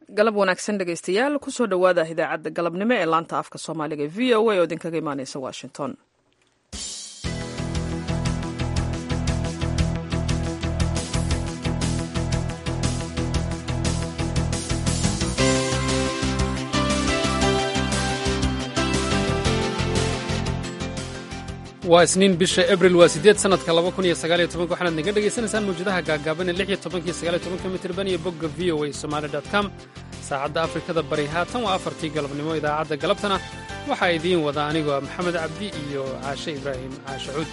galab wanaagsan dhegaystayaal kusoo dhowaada idaacadda galabnimo ee laanta afka soomaaliga v o a oo idinkaga imaaneysa washington waa isniin bisha abril waa sideed sanadka laba kun iyo sagaal iyo tobanka waxaanaad naga dhegaysanaysaan mawjadaha gaagaaban ee lix iyo tobankiyo sagaal iyo tobanka mitirban iyo bogga v o a somaali dot com saacadda afrikada bari haatan waa afartii galabnimo idaacadda galabtana waxaa idiin wada anigoo maxamed cabdi iyo caashe ibraahim caashe cuud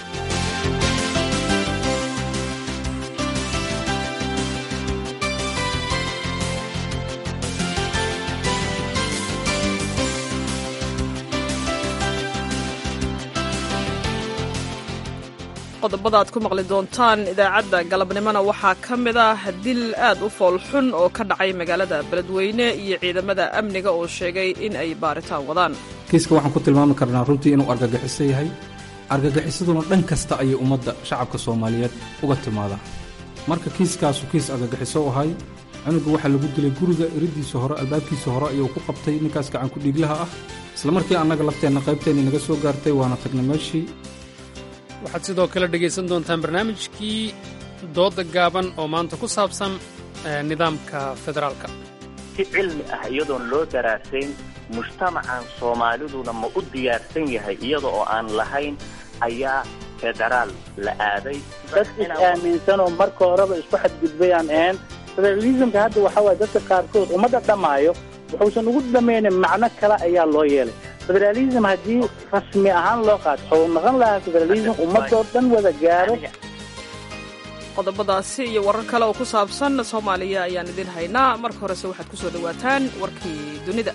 qodobada aad ku maqli doontaan idaacadda galabnimona waxaa ka mid ah dil aad u foolxun oo ka dhacay magaalada beledweyne iyo ciidamada amniga oo sheegay in ay baaritaan wadaan kiiska waxaan ku tilmaami karnaa runtii inuu argagixiso yahay argagixisaduna dhan kasta ayay ummadda shacabka soomaaliyeed uga timaadaa marka kiiskaasu kiis argagixiso ahay cunuga waxaa lagu dilay guriga iridiisa hore albaabkiisa hore ayuu ku qabtay ninkaas gacanku dhiiglaha ah isla markii annaga lafteenna qaybteenni naga soo gaartay waana tagnay meeshii waxaad sidoo kale dhegaysan doontaan barnaamijkii dooda gaaban oo maanta ku saabsan nidaamka federaalka si cilmi ah iyadoon loo daraasayn mujtamacan soomaaliduna ma u diyaarsan yahay iyada oo aan lahayn ayaa federaal la aaday dad is-aaminsanoo marka horeba isku xadgudbayaan ahayn federalismka hadda waxaa waaya dadka qaarkood ummadda dhammaayo wuxuusan ugu dhamaynin macno kale ayaa loo yeelay federalism haddii rasmi ahaan loo qaato waxuu noqon lahaa federalism ummadoo dhan wada gaaro qodobadaasi iyo warar kale oo ku saabsan soomaaliya ayaan idin haynaa marka horese waxaad ku soo dhowaataan warkii dunida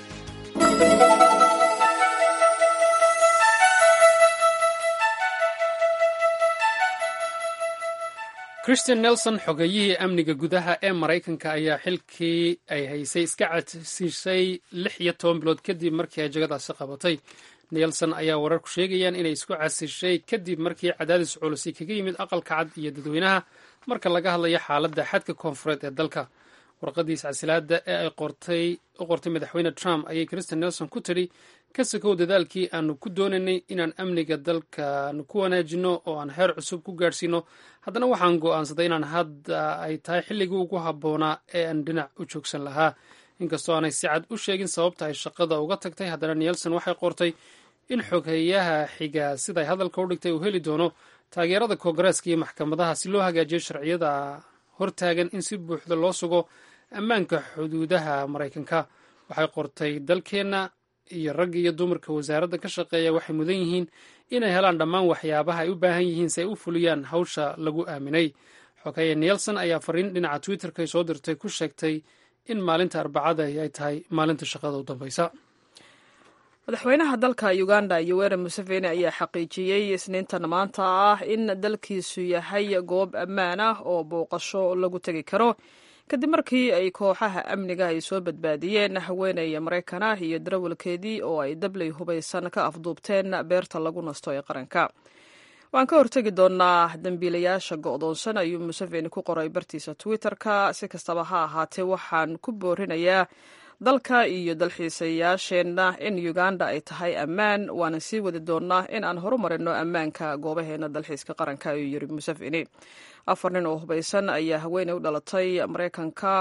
christian nelson xogeyihii amniga gudaha ee maraykanka ayaa xilkii ay haysay iska cadsiisay lix iyo toban bilood kadib markii ay jagadaasi qabatay nelson ayaa wararku sheegayaan inay isku casishay kadib markii cadaadis culusi kaga yimid aqalka cad iyo dadweynaha marka laga hadlayo xaaladda xadka koonfureed ee dalka warqadiis casilaada ee ay u qortay madaxweyne trump ayay christian nelson ku tidhi ka sakow dadaalkii aanu ku doonaynay inaan amniga dalkaanu ku wanaajino oo aan heer cusub ku gaadhsiino haddana waxaan go'aansaday inaan hadda ay tahay xilligii ugu habboonaa ee aan dhinac u joogsan lahaa inkastoo aanay si cad u sheegin sababta ay shaqada uga tagtay haddana nelson waxay qortay in xoghayaha xiga siday hadalka u dhigtay uu heli doono taageerada koongareeska iyo maxkamadaha si loo hagaajiyo sharciyada hortaagan in si buuxda loo sugo ammaanka xuduudaha maraykanka waxay qortay dalkeenna iyo ragga iyo dumarka wasaaradda ka shaqeeya waxay mudan yihiin inay helaan dhammaan waxyaabaha ay u baahan yihiin si ay u fuliyaan hawsha lagu aaminay xoghaye nelson ayaa fariin dhinaca twitterka soo dirtay ku sheegtay in maalinta arbacada ay tahay maalinta shaqada u dambaysa madaxweynaha dalka uganda yoweri museveni ayaa xaqiijiyey isniintan maanta ah in dalkiisu yahay goob ammaan ah oo booqasho lagu tegi karo kadib markii ay kooxaha amniga ay soo badbaadiyeen haweeney maraykan ah iyo darawalkeedii oo ay dabley hubaysan ka afduubteen beerta lagu nasto ee qaranka waan ka hortegi doonaa dembiilayaasha go'doonsan ayuu museveni ku qoray bartiisa twitter-ka si kastaba ha ahaatee waxaan ku boorinayaa dalka iyo dalxiisayaasheenna in uganda ay tahay ammaan waana sii wadi doonaa in aan horumarino ammaanka goobaheena dalxiiska qaranka ayuu yiri museveni afar nin oo hubaysan ayaa haweeney u dhalatay maraykanka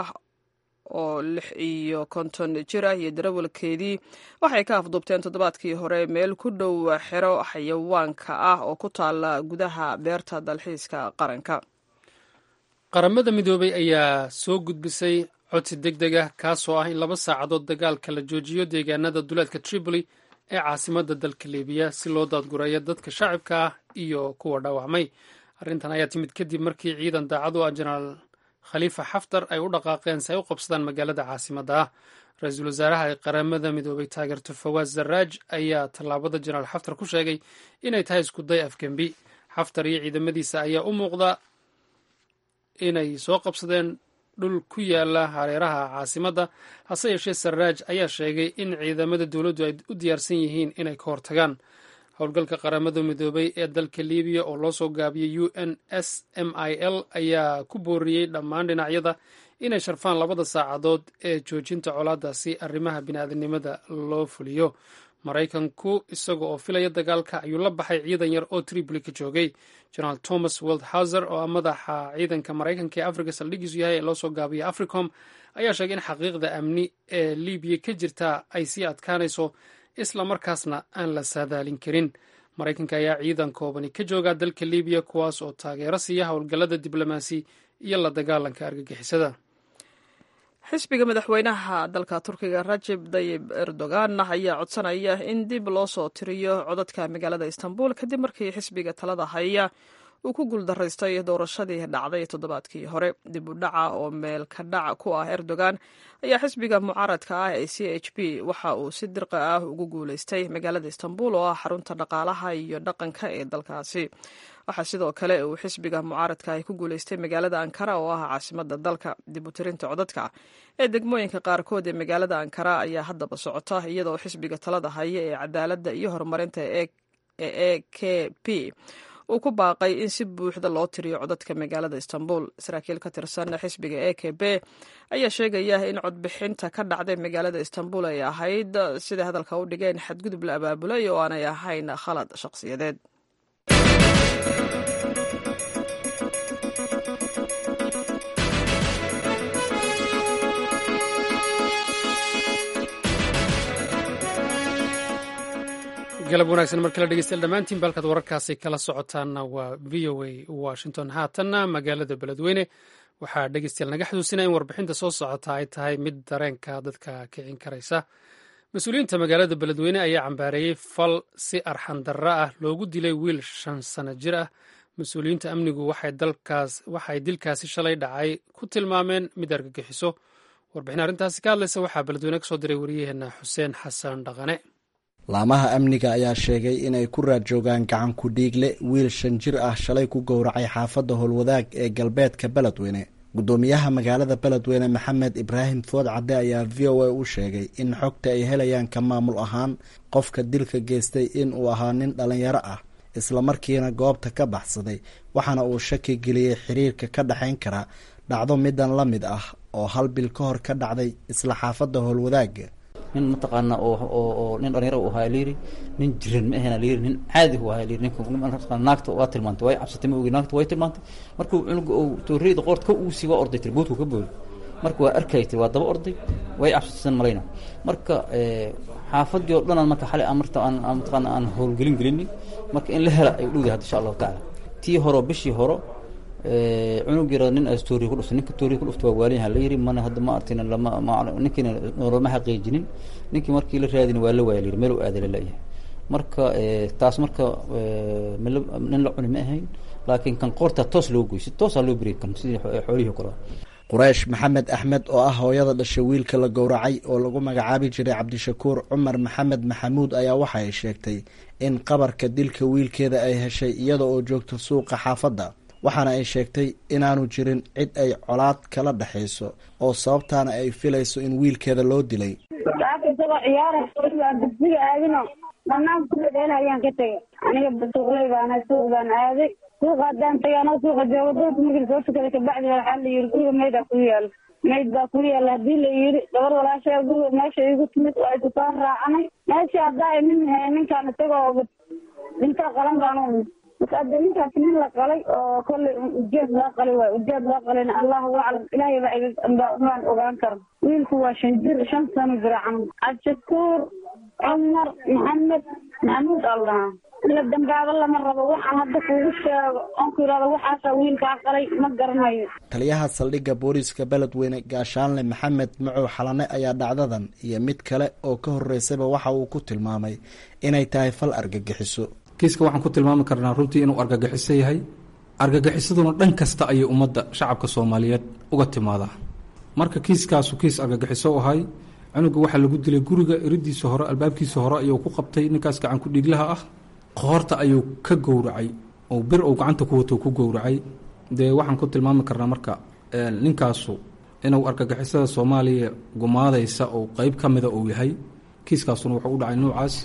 oo lix iyo konton jir ah iyo darawalkeedii waxay ka afduubteen toddobaadkii hore meel ku dhow xero xayawaanka ah oo ku taala gudaha beerta dalxiiska qaranka qaramada midoobay ayaa soo gudbisay codsi deg deg ah kaasoo ah in laba saacadood dagaalka la joojiyo deegaanada duleedka tripoli ee caasimadda dalka libiya si loo daadgureeyo dadka shacibka ah iyo kuwa dhaawacmay arrintan ayaa timid kadib markii ciidan daacad u ah jenaraal khaliifa xaftar ay u dhaqaaqeen si ay u qabsadaan magaalada caasimadda ah ra-iisul wasaaraha ay qaramada midoobay taageerto fawaaz zarraaj ayaa tallaabada jenaraal xaftar ku sheegay inay tahay iskuday afgembi xaftar iyo ciidamadiisa ayaa u muuqda inay soo qabsadeen dhul ku yaala hareeraha caasimadda hase yeeshee sarraaj ayaa sheegay in ciidamada dowladdu ay u diyaarsan yihiin inay ka hortagaan howlgalka qaramada midoobay ee dalka libiya oo loo soo gaabiyey u n s m i l ayaa ku booriyey dhammaan dhinacyada inay sharfaan labada saacadood ee joojinta colaadaasi arrimaha bini'aadanimada loo fuliyo maraykanku isaga oo filaya dagaalka ayuu la baxay ciidan yar oo tripoli ka joogay generaal thomas waldhauser oo ah madaxa ciidanka maraykanka ee afrika saldhigiisu yahay ee loo soo gaabiyay africom ayaa sheegay in xaqiiqda amni ee libiya ka jirta ay sii adkaanayso isla markaasna aan la saadaalin karin maraykanka ayaa ciidan koobani ka jooga dalka libiya kuwaas oo taageero siiya howlgallada diblomaasi iyo la dagaalanka argagixisada xisbiga madaxweynaha dalka turkiga rajeb dayib erdogan ayaa codsanaya in dib loo soo tiriyo codadka magaalada istanbul kadib markii xisbiga talada haya uu ku guuldaraystay doorashadii dhacday toddobaadkii hore dib u dhaca oo meel ka dhac ku ah erdogan ayaa xisbiga mucaaradka ah ee c h p waxa uu si dirqa ah ugu guulaystay magaalada istanbul oo ah xarunta dhaqaalaha iyo dhaqanka ee dalkaasi waxaa sidoo kale uu xisbiga mucaaradka ah ku guulaystay magaalada ankara oo ah caasimada dalka dib u tirinta codadka ee degmooyinka qaarkood ee magaalada ankara ayaa haddaba socota iyadoo xisbiga talada haya ee cadaaladda iyo horumarinta ee e k p uu ku baaqay in si buuxda loo tiriyo codadka magaalada istanbul saraakiil ka tirsan xisbiga e k b ayaa sheegaya in codbixinta ka dhacday magaalada istanbul ay ahayd siday hadalka u dhigeen xadgudub la abaabulay oo aanay ahayn khalad shaqsiyadeed galab wanaagsan markala dhegeystayaal dhammaantiin balkaad wararkaasi kala socotaanna waa v o a washington haatanna magaalada beledweyne waxaa dhegeystayaal naga xusuusinaya in warbixinta soo socota ay tahay mid dareenka dadka kicin karaysa mas-uuliyiinta magaalada beledweyne ayaa cambaareeyey fal si arxan darra ah loogu dilay wiil shan sano jir ah mas-uuliyiinta amnigu waxay dilkaasi shalay dhacay ku tilmaameen mid argagixiso warbixin arrintaasi ka hadlaysa waxaa beledweyne kasoo diray wariyaheenna xuseen xasan dhaqane laamaha amniga ayaa sheegay inay ku raad joogaan gacan ku dhiigle wiil shan jir ah shalay ku gowracay xaafadda howlwadaag ee galbeedka beledweyne guddoomiyaha magaalada beledweyne maxamed ibraahim food cadde ayaa v o a u sheegay in xogta ay helayaan ka maamul ahaan qofka dilka geystay in uu ahaa nin dhallinyaro ah islamarkiina goobta ka baxsaday waxaana uu shaki geliyey xiriirka ka dhexayn kara dhacdo midan la mid ah oo hal bil ka hor ka dhacday isla xaafadda howlwadaaga nin mataqaana oo nin dhalinyaro u ahaa layiri nin jiran ma ahena layiri nin caadi u ahaa layiri ninka naagta waa tilmaantay way cabsatay ma ogi naagta way tilmaantay markuu cunuga uu tooriyada qoorta ka uusi waa orday tiri boodku ka boodi marka waa arkay tiri waa daba orday way cabsataysan malayna marka xaafadii oo dhan marka xalay marta aan mataqaana aan howlgelin gelinin marka in la hela ay dhowdahay hadda insha allahu tacaala tii horo bishii horo cunug yara nin as tooriya ku dhuftay ninka tooriya ku dhuftay waa waalinyaha la yiri mana hadda ma artin lama ninkiina lama xaqiijinin ninkii markii la raadin waa la waaya layiri meel u aaday lalayahay marka taas marka nin la cuni ma ahayn laakiin kan qoorta toos loo goy si toosaa loo beriy kan sidii xoolihii kale quraysh maxamed axmed oo ah hooyada dhashay wiilka la gowracay oo lagu magacaabi jiray cabdishakuur cumar maxamed maxamuud ayaa waxa ay sheegtay in qabarka dilka wiilkeeda ay heshay iyada oo joogta suuqa xaafadda waxaana ay sheegtay inaanu jirin cid ay colaad kala dhexayso oo sababtaana ay filayso in wiilkeeda loo dilay isagoo ciyaara dugsiga aadino banaan kudhadheel ayaan ka tegay aniga suuqley baana suuq baan aaday suuqa haddaan tagay anoo suuqa joogo doorka markii soo tukaday kabacdi waxaa la yiri guriga maydaa ku yaalo mayd baa ku yaalla haddii la yiri gabar walaashaa guriga meesha igu timid waa isu soo raacanay meeshii haddaa nin ninkaan isagoo dhintaa qalan baan marka hadda ninkaas nin la qalay oo kollay ujeed loo qalay waay ujeed loo qalayna allahu aclam ilaahay baa baan ogaan kara wiilku waa shan jir shan sano jira camal cabdishakuur cumar maxamed maxamuud al dhahaa la dambaaba lama rabo waxaan hadda kuugu sheego oon ku yidhahdo waxaasaa wiilkaa qalay ma garanayo taliyaha saldhigga booliiska beledweyne gaashaanle maxamed macow xalane ayaa dhacdadan iyo mid kale oo ka horreysayba waxa uu ku tilmaamay inay tahay fal argagixiso kiiska waxaan ku tilmaami karnaa runtii inuu argagixiso yahay argagixisaduna dhan kasta ayay ummadda shacabka soomaaliyeed uga timaadaa marka kiiskaasu kiis argagixiso u ahay cunuga waxaa lagu dilay guriga eridiisa hore albaabkiisa hore ayuu ku qabtay ninkaas gacan ku dhiiglaha ah qoorta ayuu ka gowracay oo bir uu gacanta ku wato ku gowracay dee waxaan ku tilmaami karnaa marka ninkaasu inuu argagixisada soomaaliya gumaadaysa oo qeyb ka mida uu yahay kiiskaasuna wuxuu u dhacay noocaas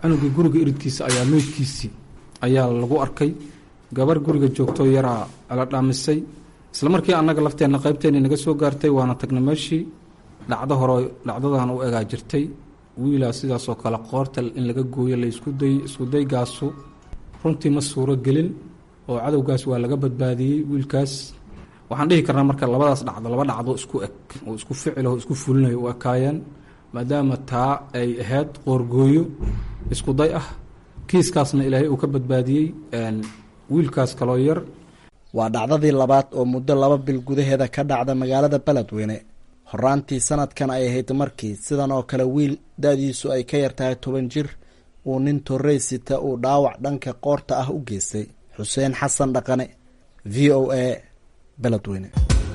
cunugii guriga iridkiisa ayaa meydkiisii ayaa lagu arkay gabar guriga joogtoo yaraa la dhaamisay isla markii annaga lafteenna qaybteenni naga soo gaartay waana tagna meeshii dhacdo hore dhacdadan u egaa jirtay wiilaa sidaasoo kale qoorta in laga gooyo la iskuday iskudaygaasu runtii ma suuro gelin oo cadowgaas waa laga badbaadiyey wiilkaas waxaan dhihi karnaa marka labadaas dhacdo laba dhacdo isku eg oo isku ficiloo isku fulinayo u ekaayeen maadaama taa ay ahayd qoorgooyo iskuday ah kiiskaasna ilaahay uu ka badbaadiyey wiilkaas kaloo yar waa dhacdadii labaad oo muddo laba bil gudaheeda ka dhacda magaalada beledweyne horaantii sanadkan ay ahayd markii sidan oo kale wiil da-diisu ay ka yartahay toban jir uu nin torrey sita uu dhaawac dhanka qoorta ah u geystay xuseen xasan dhaqane v o a beledweyne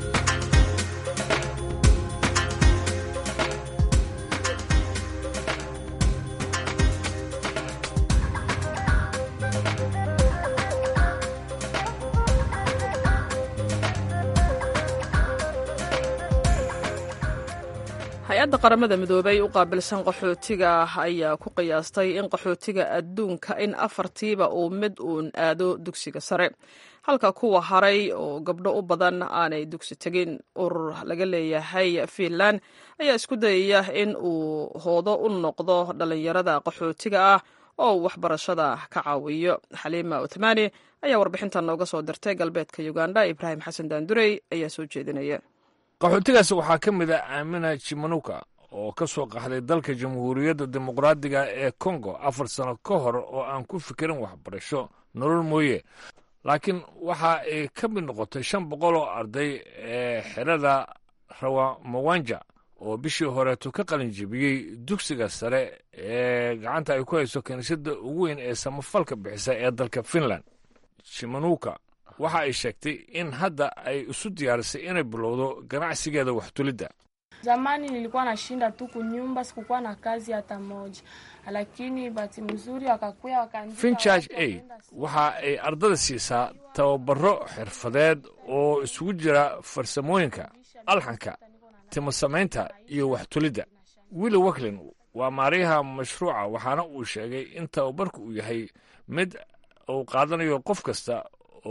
hay-adda qaramada midoobay u qaabilsan qaxootiga ayaa ku qiyaastay in qaxootiga adduunka in afartiiba uu mid uun aado dugsiga sare halka kuwa haray oo gabdho u badan aanay dugsi tegin urur laga leeyahay fiinland ayaa isku dayaya in uu hoodo u noqdo dhallinyarada qaxootiga ah oo uu waxbarashada ka caawiyo xaliima uthmani ayaa warbixintan nooga soo dirtay galbeedka uganda ibraahim xasan daandurey ayaa soo jeedinaya qaxootigaas waxaa ka mid ah aamina jimanuka oo ka soo qaxday dalka jamhuuriyadda dimuqraadiga ee kongo afar sano ka hor oo aan ku fikirin waxbarasho nolol mooye laakiin waxa ay ka mid noqotay shan boqol oo arday ee xerada rawamawanja oo bishii horeeto ka qalin jebiyey dugsiga sare ee gacanta ay ku hayso kiniisadda ugu weyn ee samafalka bixisa ee dalka finland jimanuka waxa ay sheegtay in hadda ay isu diyaarisay inay bilowdo ganacsigeeda waxtulidda Zamani nilikuwa nashinda tu kunyumba, sikukuwa na kazi hata moja, lakini bahati mzuri wakakuya wakaandika finchurch watu aid wakaenda shule. waxa ay ardada siisaa tababaro xirfadeed oo isugu jira farsamooyinka alxanka timo samaynta iyo waxtulidda willi waklin waa maariyaha mashruuca waxaana uu sheegay in tababarku uu yahay mid uu qaadanayo qof kasta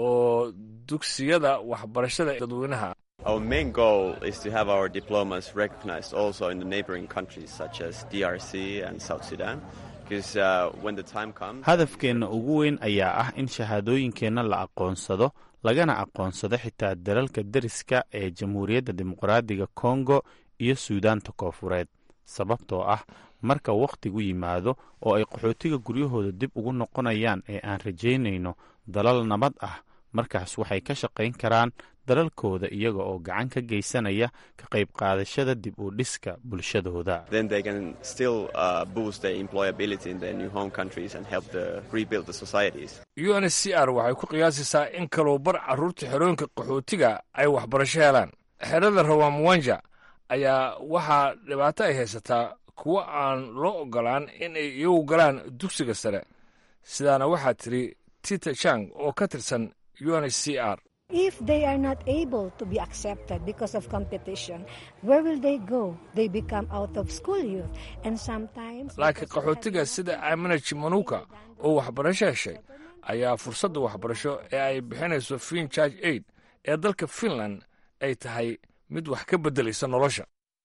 oo dugsiyada waxbarashada dadweynaha Our main goal is to have our diplomas recognized also in the neighboring countries such as DRC and South Sudan. Because uh, when the time comes, hadafkeenna ugu weyn ayaa ah in shahaadooyinkeenna la aqoonsado lagana aqoonsado xitaa dalalka deriska ee jamhuuriyadda dimuqraadiga kongo iyo suudaanta koofureed sababtoo ah marka wakhtigu yimaado oo ay qaxootiga guryahooda dib ugu noqonayaan ee aan rajaynayno dalal nabad ah markaas waxay ka shaqayn karaan dalalkooda iyaga oo gacan ka geysanaya ka qayb qaadashada dib u dhiska bulshadooda then they can still uh, boost their employability in their new home countries and help the rebuild the societies. UNHCR waxay ku qiyaasaysaa in kaloo bar carruurta xerooyinka qaxootiga ay waxbarasho helaan xerada rawamwanja ayaa waxaa dhibaato ay haysataa kuwo aan loo ogolaan in ay iyagu galaan dugsiga sare sidaana waxaa tiri tita chang oo ka tirsan UNHCR If they are not able to be accepted because of competition, where will they go? They become out of school youth. And sometimes. laakiin qaxootiga sida aamina jimanuka oo waxbarasho heshay ayaa fursadda waxbarasho ee ay bixinayso finchurch aid ee dalka finland ay tahay mid wax ka beddelaysa nolosha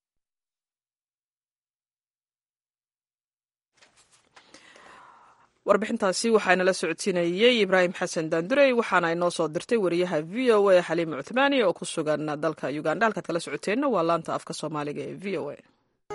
warbixintaasi waxaana la socodsiinayey ibraahim xasan daandurey waxaana inoo soo dirtay wariyaha v o a xaliima cuthmaani oo ku sugan dalka uganda halkaad kala socoteenna waa laanta afka soomaaliga ee v o a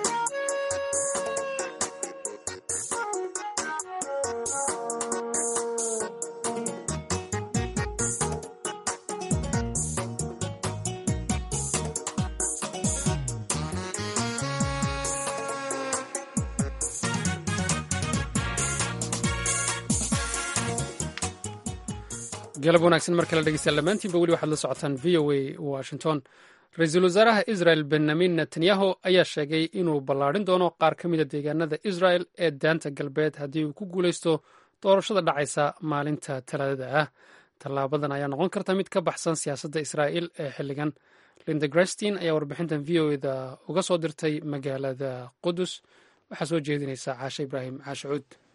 galab wanaagsan mar kale dhegeystayaal dhammaantiinba weli waxaad la socotaan v o a washington ra-iisul wasaaraha israel benyamin netanyahu ayaa sheegay inuu ballaadhin doono qaar ka mida deegaanada israel ee daanta galbeed haddii uu ku guuleysto doorashada dhacaysa maalinta talaadada ah tallaabadan ayaa noqon karta mid ka baxsan siyaasadda israa'il ee xilligan linda grestin ayaa warbixintan v o eda uga soo dirtay magaalada qudus waxaa soo jeedinaysa caashe ibraahim caashe cuud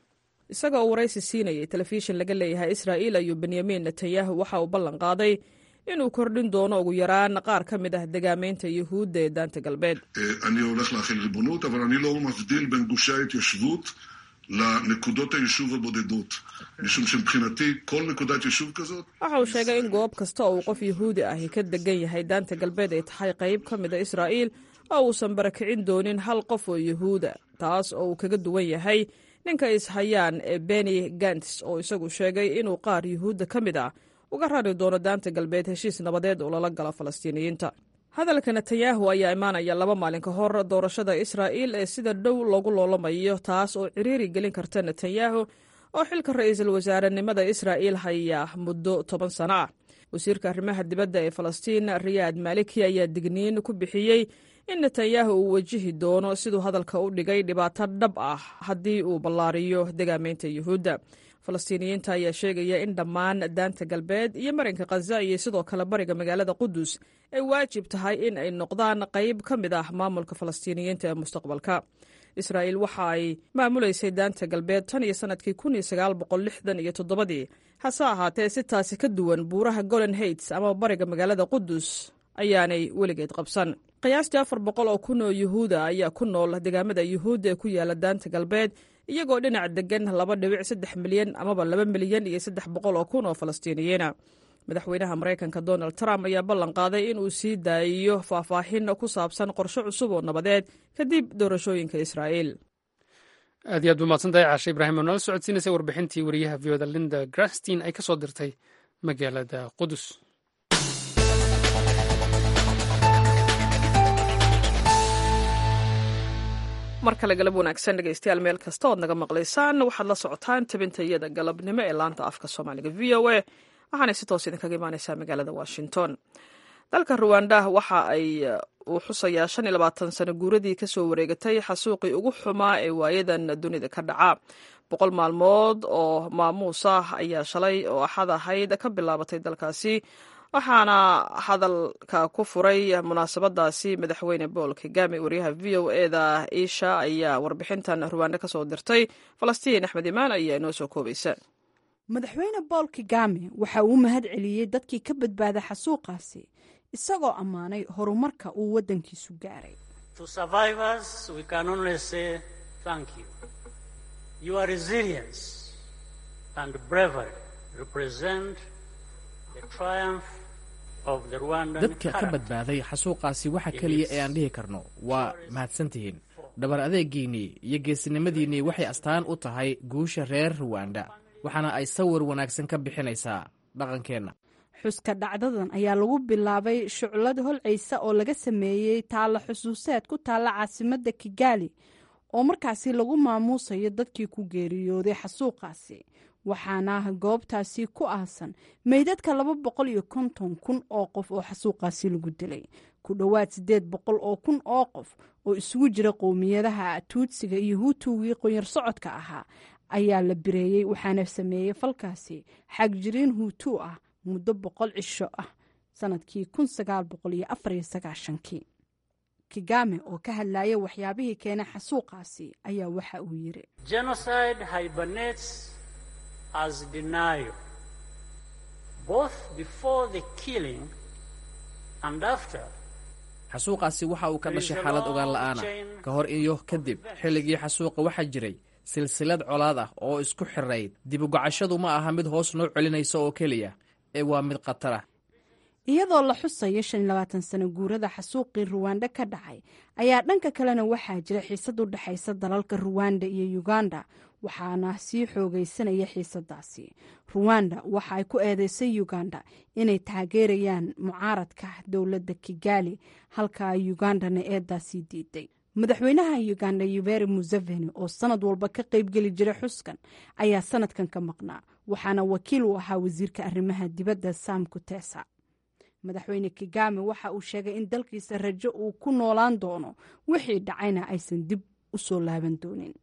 isagoo waraysi siinayay telefishin laga leeyahay israa'iil ayuu benyamin netanyahu waxa uu ballan qaaday inuu kordhin doono ugu yaraan qaar ka mid ah degaamaynta yuhuudda ee daanta galbeed אני הולך להחיל ריבונות, אבל אני לא מבדיל בין גושי ההתיישבות לנקודות היישוב הבודדות. משום שמבחינתי, כל נקודת יישוב כזאת... waxa uu sheegay in goob kasta oo uu qof yuhuudi ahi ka degan yahay daanta galbeed ay tahay qayb ka mid a israa'iil oo uusan barakicin doonin hal qof oo yuhuuda taas oo uu kaga duwan yahay ninka ishayaan ee beni gants oo isagu sheegay inuu qaar yuhuudda ka mid ah uga rari doono daanta galbeed heshiis nabadeed oo lala galo falastiiniyiinta hadalka netanyahu ayaa imaanaya laba maalin ka hor doorashada israa'iil ee sida dhow loogu loolamayo taas oo ciriiri gelin karta netanyahu oo xilka ra'iisul wasaarenimada israa'iil haya muddo toban sano ah wasiirka arrimaha dibadda ee falastiin riyaad maliki ayaa digniin ku bixiyey in netanyahu uu wajihi doono siduu hadalka u dhigay dhibaato dhab ah haddii uu ballaariyo degaamaynta yuhuudda falastiiniyiinta ayaa sheegaya in dhammaan daanta galbeed iyo marinka khaza iyo sidoo kale bariga magaalada qudus ay waajib tahay in ay noqdaan qayb ka mid ah maamulka falastiiniyiinta ee mustaqbalka israa'iil waxa ay maamulaysay daanta galbeed tan iyo sannadkii kun iyo sagaal boqol lixdan iyo toddobadii hase ahaatee si taasi ka duwan buuraha golan heights ama bariga magaalada qudus ayaanay weligeed qabsan qiyaastii afar boqol oo kun oo yuhuuda ayaa ku nool degaamada yuhuudda ee ku yaala daanta galbeed iyagoo dhinac degan laba dhibic saddex milyan amaba laba milyan iyo saddex boqol oo kun oo falastiiniyiina madaxweynaha maraykanka donald trump ayaa ballan qaaday in uu sii daayiyo faahfaahin ku saabsan qorshe cusub oo nabadeed kadib doorashooyinka israa'iil aad iyo aad bumaadsantay caashe ibraahim oo nala socodsiinaysay warbixintii wariyaha v oda linda grastin ay ka soo dirtay magaalada qudus mar kale galab wanaagsan dhegeystayaal meel kasta ood naga maqlaysaan waxaad la socotaan tabintayada galabnimo ee laanta afka soomaaliga v o a waxaanay si toos idinkaga imaaneysaa magaalada washington dalka ruwanda waxa ay uu xusayaa shan iyo labaatan sano guuradii kasoo wareegatay xasuuqii ugu xumaa ee waayadan dunida ka dhaca boqol maalmood oo maamuus ah ayaa shalay oo axad ahayd ka bilaabatay dalkaasi waxaana hadalka ku furay munaasabadaasi madaxweyne bool kagame wariyaha v o eda isha ayaa warbixintan ruwaande kasoo dirtay falastiin axmed imaan ayaa inoo soo koobaysa madaxweyne bool kagame waxa uu mahad celiyey dadkii ka badbaaday xasuuqaasi isagoo ammaanay horumarka uu waddankiisu gaaray dadka ka badbaaday xasuuqaasi waxa keliya ee aan dhihi karno waa mahadsantihiin dhabar adeegiinnii iyo geesinimadiinnii waxay astaan u tahay guusha reer ruwanda waxaana ay sawir wanaagsan ka bixinaysaa dhaqankeenna xuska dhacdadan ayaa lagu bilaabay shuclad holcaysa oo laga sameeyey taalla xusuuseed ku taalla caasimadda kigaali oo markaasi lagu maamuusayo dadkii ku geeriyooday xasuuqaasi waxaana goobtaasi ku aasan meydadka laba boqol iyo konton kun oo qof oo xasuuqaasi lagu dilay ku dhowaad siddeed boqol oo kun oo qof oo isugu jira qowmiyadaha tuudsiga iyo huutugii qonyar socodka ahaa ayaa la bireeyey waxaana sameeyey falkaasi xagjiriin huutu ah muddo boqol cisho ah sanadkii kun sagaal boqol iyo afar iyo sagaashankii kigame oo ka hadlaya waxyaabihii keenay xasuuqaasi ayaa waxa uu yiri as denial, both before the killing and after. xasuuqaasi waxa uu ka dhashay xaalad ogaan la'aana ka hor iyo kadib xilligii xasuuqa waxaa jiray silsilad colaad ah oo isku xirayd dibugacashadu ma aha mid hoos noo celinaysa oo keliya ee waa mid khatar ah iyadoo la xusayo shan iyo labaatan sano guurada xasuuqii ruwanda ka dhacay ayaa dhanka kalena waxaa jira xiisad u dhexaysa dalalka ruwanda iyo uganda waxaana sii xoogaysanaya xiisadaasi ruwanda waxa ay ku eedeysay uganda inay taageerayaan mucaaradka dowladda kigali halka ugandana eedaasii diiday madaxweynaha uganda yuberi museveni oo sanad walba ka qaybgeli jiray xuskan ayaa sanadkan ka maqnaa waxaana wakiil u ahaa wasiirka arrimaha dibadda sam kutesa madaxweyne kigame waxa uu sheegay in dalkiisa rajo uu ku noolaan doono wixii dhacayna aysan dib u soo laaban doonin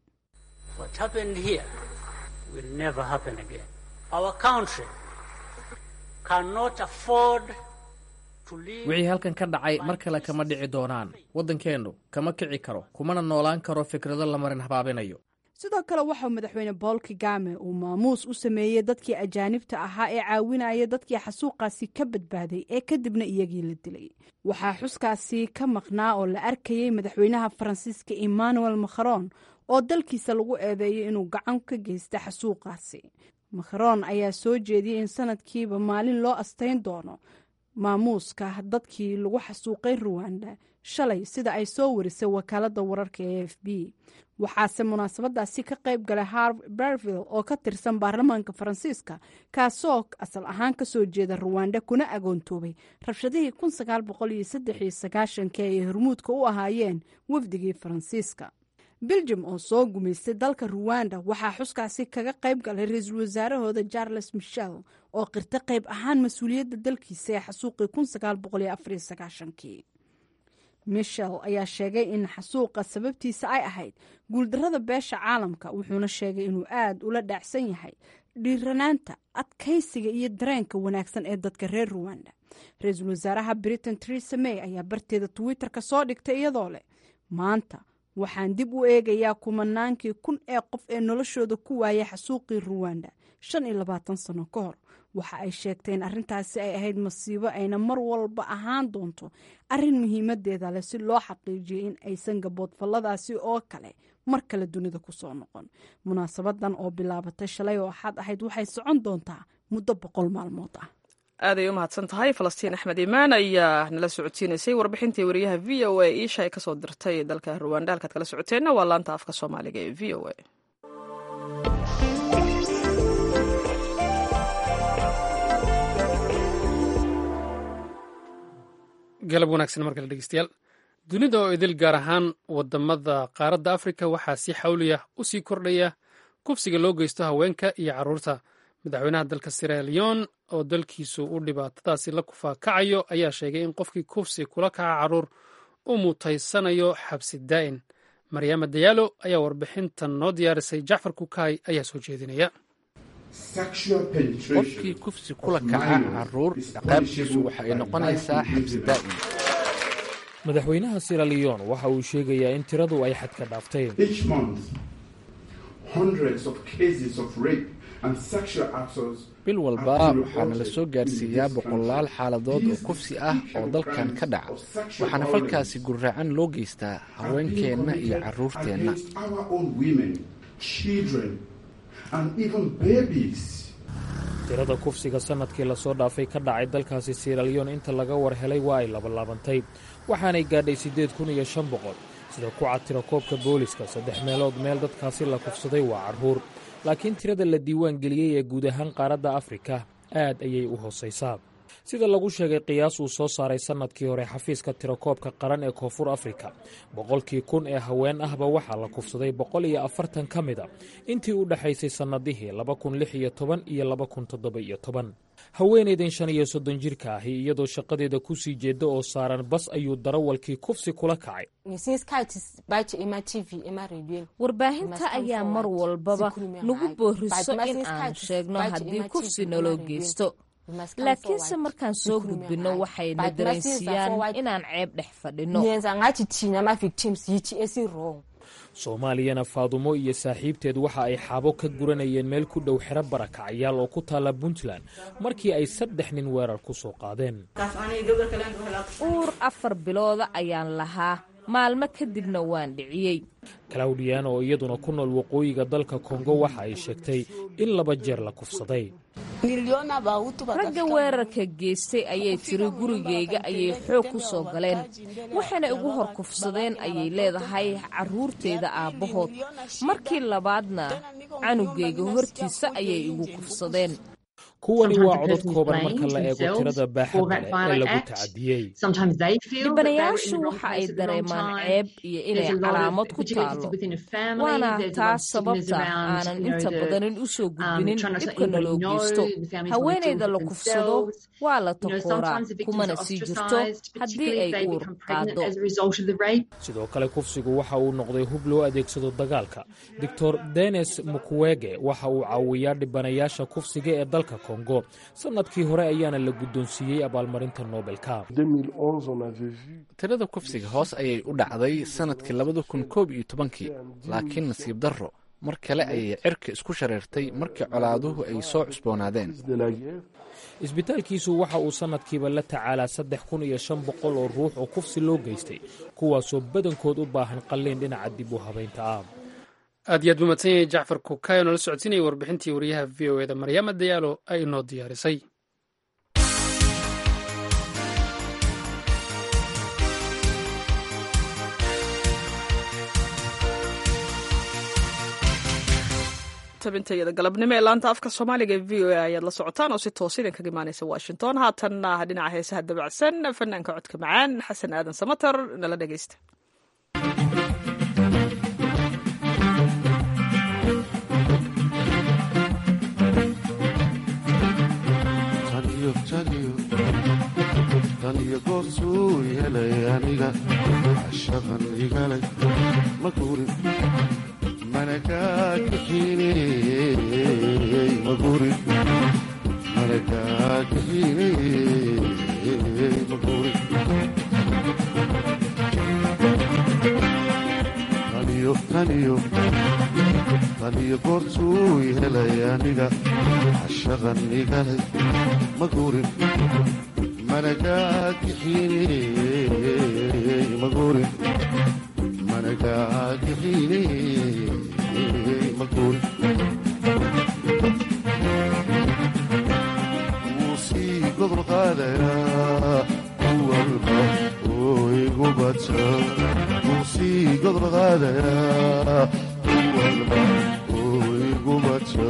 wixii halkan ka dhacay mar kale kama dhici doonaan waddankeennu kama kici karo kumana noolaan karo fikrado la marin habaabinayo sidoo kale waxauu madaxweyne bool kagame uu maamuus u sameeyey dadkii ajaanibta ahaa ee caawinaya dadkii xasuuqaasi ka badbaaday ee kadibna iyagii la dilay waxaa xuskaasi ka maqnaa oo la arkayey madaxweynaha faransiiska emmanuel macron oo dalkiisa lagu eedeeyay inuu gacan ka geysta xasuuqaasi macron ayaa soo jeediyey in sanadkiiba maalin loo astayn doono maamuuska dadkii lagu xasuuqay ruwanda shalay sida ay soo warisay wakaalada wararka ee f b waxaase munaasabadaasi ka qayb galay harv berville oo ka tirsan baarlamaanka faransiiska kaasoo asal ahaan kasoo jeeda ruwanda kuna agoontoobay rabshadihii ki ay hormuudka u ahaayeen wafdigii faransiiska beljum oo soo gumaystay dalka ruwanda waxaa xuskaasi kaga qayb galay ra-iisul wasaarahooda charles michel oo qirta qayb ahaan mas-uuliyadda dalkiisa ee xasuuqii kii michel ayaa sheegay in xasuuqa sababtiisa ay ahayd guuldarada beesha caalamka wuxuuna sheegay inuu aad ula dhaacsan yahay dhiiranaanta adkaysiga iyo dareenka wanaagsan ee dadka reer ruwanda ra-iisul wasaaraha britain teresa may ayaa barteeda twitter-ka soo dhigtay iyadoo leh maanta waxaan dib u eegayaa kumanaankii kun ee qof ee noloshooda ku waayay xasuuqii ruwanda shan iyo labaatan sano ka hor waxa ay sheegteen arrintaasi ay ahayd masiibo ayna mar walba ahaan doonto arrin muhiimadeeda leh si loo xaqiijiyo in aysan gaboodfalladaasi oo kale mar kale dunida kusoo noqon munaasabadan oo bilaabatay shalay oo axad ahayd waxay socon doontaa muddo boqol maalmood ah aaday u mahadsan tahay falastiin axmed imaan ayaa nala socodsiinaysay warbixintii wariyaha v o a iisha ay kasoo dirtay dalka ruwanda halkaad kala socoteenna waa laanta afka soomaaliga ee v o a galab wanaagsan markale dhegeystayaal dunida oo idil gaar ahaan wadamada qaaradda afrika waxaa si xawliya u sii kordhaya kufsiga loo geysto haweenka iyo caruurta madaxweynaha dalka sierra leon oo dalkiisu u dhibaatadaasi la kufaakacayo ayaa sheegay in qofkii kufsi kula kaca caruur u mutaysanayo xabsi daa'in maryaama dayaalo ayaa warbixintan noo diyaarisay jacfar kukaay ayaa soo jeedinaya qofkii kufsi kula kaca caruur ciqaabtiisu waxa ay noqonaysaa xabsi daa'im madaxweynaha sierra leon waxa uu sheegayaa in tiradu ay xadka dhaaftay bil walba waxaana la soo gaarsiiyaa boqolaal xaaladood oo kufsi ah oo dalkan ka dhaca waxaana falkaasi gurraacan loo geystaa haweenkeenna iyo carruurteenna tirada kufsiga sanadkii lasoo dhaafay ka dhacay dalkaasi sierra leon inta laga war helay waa ay labalaabantay waxaanay gaadhay siddeed kun iyo shan boqol sida ku cad tira koobka booliska saddex meelood meel dadkaasi la kufsaday waa carruur laakiin tirada la diiwaan geliyey ee guud ahaan qaaradda afrika aad ayay u hoosaysaa sida lagu sheegay qiyaas uu soo saaray sannadkii hore xafiiska tirakoobka qaran ee koonfur afrika boqolkii kun ee haween ahba waxaa la kufsaday boqol iyo afartan ka mid a intii u dhexaysay sannadihii laba kun lix iyo toban iyo laba kun toddoba iyo toban haweenaydan shan iyo soddon jirka ahi iyadoo shaqadeeda ku sii jeeda oo saaran bas ayuu darawalkii kufsi kula kacay warbaahinta ayaa mar walbaba nagu booriso in aan sheegno haddii kufsi naloo geysto laakiinse markaan soo gudbinno waxayna dareensiiyaan inaan ceeb dhex fadhinno soomaaliyana faadumo iyo saaxiibteed waxa ay xaabo ka guranayeen meel ku dhow xero barakacyaal oo ku taalla puntland markii ay saddex nin weerar ku soo qaadeen uur afar bilooda ayaan lahaa maalmo kadibna waan dhiciyey claudian oo iyaduna ku nool waqooyiga dalka kongo waxa ay sheegtay in laba jeer la kufsaday ragga weerarka geystay ayay tiri gurigayga ayay xoog ku soo galeen waxayna igu hor kufsadeen ayay leedahay carruurtayda aabbahood markii labaadna canugayga hortiisa ayay igu kufsadeen kuwani waa codod kooban marka la eego tirada baaxadda leh ee lagu tacadiyey dhibanayaashu waxa ay dareemaan ceeb iyo inay calaamad ku taalo waana taas sababta aanan inta badanin u soo gudbinin dhibka naloo geysto haweenayda la kufsado waa la takooraa kumana sii jirto haddii ay uur qaado sidoo kale kufsigu waxa uu noqday hub loo adeegsado dagaalka doctor denis mukwege waxa uu caawiyaa dhibanayaasha kufsiga ee dalka kongo sanadkii hore ayaana la guddoonsiiyey abaalmarinta nobelka tirada kufsiga hoos ayay u dhacday sanadkii labada kun koob iyo tobankii laakiin nasiib darro mar kale ayay cirka isku shareertay markii colaaduhu ay soo cusboonaadeen isbitaalkiisu waxa uu sannadkiiba la tacaalaa saddex kun iyo shan boqol oo ruux oo kufsi loo geystay kuwaasoo badankood u baahan qalliin dhinaca dib u habaynta ah aad iyo aad buu madsan yahay jacfar kukayo nala socodsiinayay warbixintii wariyaha v o eda maryaama dayaalo ay inoo diyaarisay tabintayada galabnimo ee laanta afka soomaaliga ee v o a ayaad la socotaan oo si toos idin kaga imaanaysa washington haatanna dhinaca heesaha dabacsan fanaanka codka macaan xasan aadan samater nala dhegeysta taniyo goorsuu yeelay aniga shaqan igalay ma guurin mana kaa kaxiiney ma guurin mana kaa kaxiiney ma guurin taniyo taniyo taniyo goorsuu yeelay aniga shaqan igalay ma guurin mana kaa kaxiiney ma guurin mana kaa kaxiiney ma guurin wuu sii gobol qaadayaa kuwalba oo igu badsa wuu sii gobol qaadayaa kuwalba oo igu badsa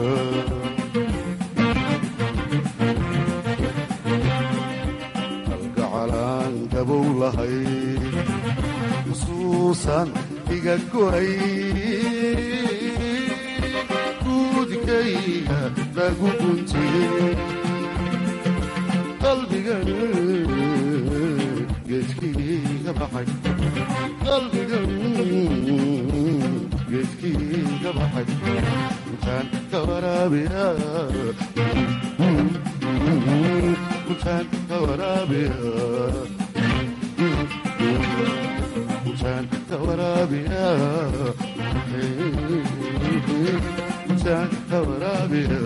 gabow lahay xusuusan iga goray guudkayga lagu guntiyey qalbigan geedkiiga baxay qalbigan geedkiiga baxay intaan ka waraabiya intaan ka waraabiya intaan ka waraabiya intaan ka waraabiya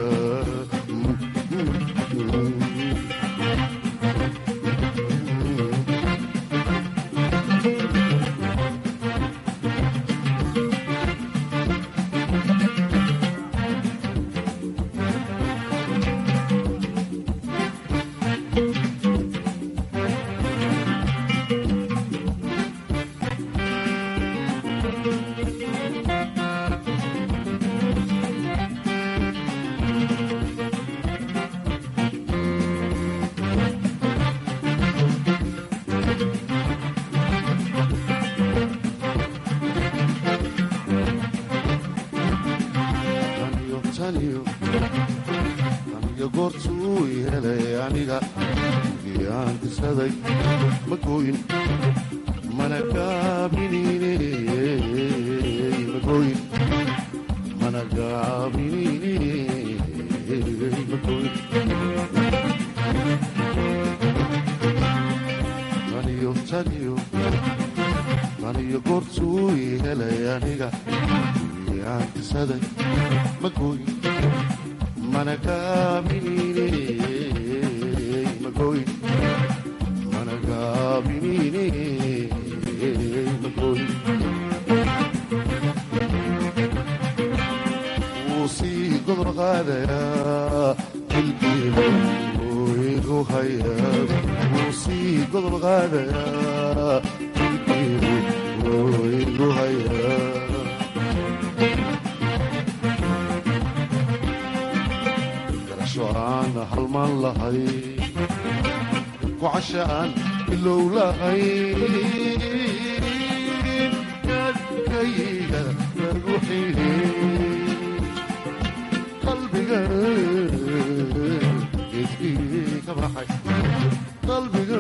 aniga goortuu yeelay aniga giyaan kisaday ma gooyin mana gaabinine ma gooyin mana gaabinine ma gooyin taniyo taniyo taniyo goortuu yeelay aniga giyaan kisaday ma gooyin mana gaabinine ma gooyin mana gaabinine ma gooyin wuu sii gobol qaadayaa dilkiiba oo igu hayaa wuu sii gobol qaadayaa dilkiiba oo igu hayaa aan halmaan lahay gocasha aan ilow lahay dadkayga lagu xidhi qalbiga geedkii ka baxay qalbiga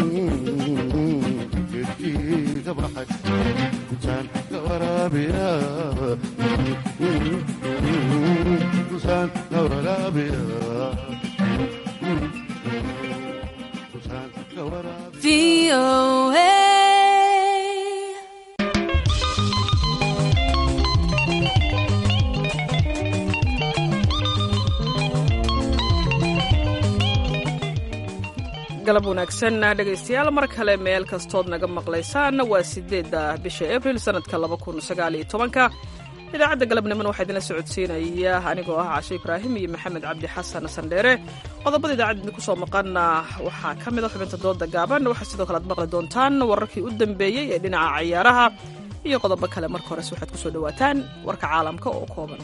geedkii ka baxay intaan ka waraabiya intaan ka waraabiya galab wanaagsan dhegaystayaal mar kale meel kastood naga maqlaysaan waa sideedda bisha abril sanadka labakunsagaalyotobanka idaacadda galabnimona waxaa idinla socodsiinaya anigoo ah cashe ibraahim iyo maxamed cabdi xasan sandheere qodobada idaacadda idinku soo maqana waxaa ka mid a xubinta dooda gaaban waxaa sidoo kale aad maqli doontaan wararkii u dambeeyey ee dhinaca cayaaraha iyo qodobo kale marka hores waxaad kusoo dhawaataan warka caalamka oo kooban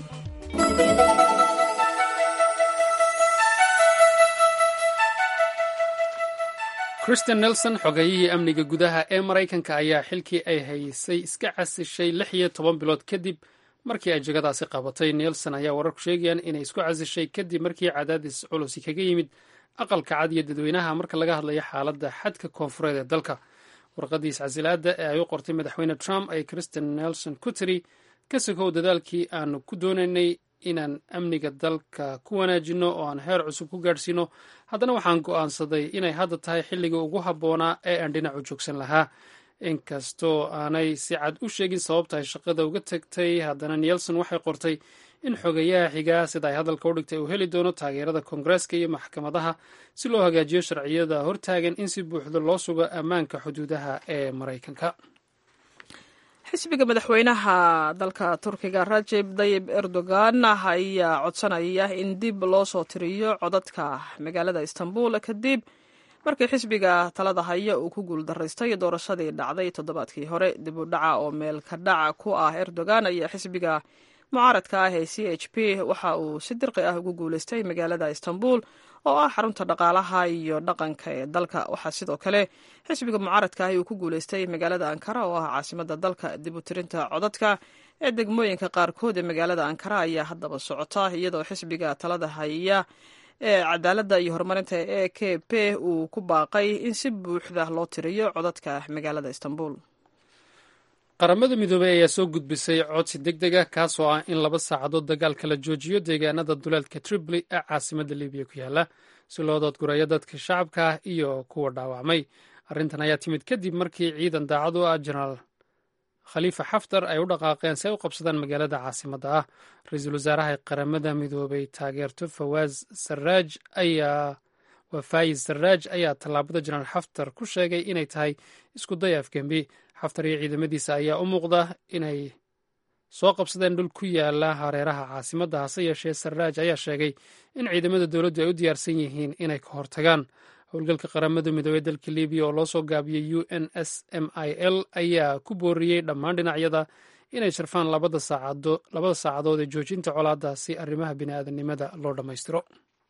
christian nelson xogeeyihii amniga gudaha ee maraykanka ayaa xilkii ay haysay iska casishay lix iyo toban bilood kadib markii ay jegadaasi qabatay nelson ayaa wararku sheegayaan inay isku casishay kadib markii cadaadis culusi kaga yimid aqalka cad iyo dadweynaha marka laga hadlayo xaaladda xadka koonfureed ee dalka warqadiis casilaada ee ay u qortay madaxweyne trump ay christian nelson ku tiri ka sokow dadaalkii aanu ku doonaynay inaan amniga dalka ku wanaajinno oo aan heer cusub ku gaadhsiino haddana waxaan go'aansaday inay hadda tahay xilligii ugu habboonaa ee aan dhinacu joogsan lahaa inkastoo aanay si cad u sheegin sababta ay shaqada uga tagtay haddana nelson waxay qortay in xogeyaha xigaa sida ay hadalka u dhigtay uu heli doono taageerada koongareeska iyo maxkamadaha si loo hagaajiyo sharciyada hortaagan in si buuxda loo sugo ammaanka xuduudaha ee maraykanka xisbiga madaxweynaha dalka turkiga rajeb dayib erdogan ayaa codsanaya in dib loo soo tiriyo codadka magaalada istanbul kadib markii xisbiga talada haya uu ku guuldaraystay doorashadii dhacday toddobaadkii hore dib u dhaca oo meel ka dhaca ku ah erdogan ayaa xisbiga mucaaradka ah ee c h p waxa uu si dirqi ah ugu guuleystay magaalada istanbul oo ah xarunta dhaqaalaha iyo dhaqanka ee dalka waxaa sidoo kale xisbiga mucaaradka ah uu ku guuleystay magaalada ankara oo ah caasimada dalka dib u tirinta codadka ee degmooyinka qaarkood ee magaalada ankara ayaa haddaba socota iyadoo xisbiga talada haya ee cadaaladda iyo horumarinta e k p uu ku baaqay in si buuxda loo tiriyo codadka magaalada istanbul qaramada midoobey ayaa soo gudbisay codsi deg deg ah kaasoo ah in laba saacadood dagaalka la joojiyo deegaanada duleedka tripoli ee caasimada libiya ku yaala si loo doodgurayo dadka shacabka ah iyo kuwa dhaawacmay arrintan ayaa timid kadib markii ciidan daacad u ah jenaraal khaliifa xaftar ay u dhaqaaqeen si ay u qabsadaan magaalada caasimadda ah ra-iisul wasaaraha qaramada midoobey taageerto fawaaz saraaj ayaa waa faayiz saraaj ayaa tallaabada jenaraal xaftar ku sheegay inay tahay isku day afgembi xaftar iyo ciidamadiisa ayaa u muuqda inay soo qabsadeen dhul ku yaala hareeraha caasimadda hase yeeshee saraaj ayaa sheegay in ciidamada dowladdu ay u diyaarsan yihiin inay ka hortagaan howlgalka qaramada midoobey dalka libiya oo loo soo gaabiyey u n s m i l ayaa ku booriyey dhammaan dhinacyada inay sharfaan labada saacadood ee joojinta colaadda si arrimaha bini'aadanimada loo dhammaystiro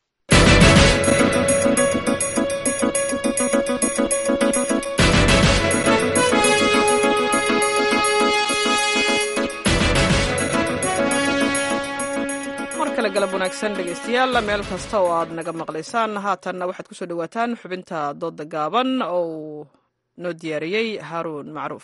galab wanaagsan dhegaystayaal meel kasta oo aad naga maqlaysaan haatanna waxaad kusoo dhawaataan xubinta dooda gaaban oo uu noo diyaariyey haaruun macruuf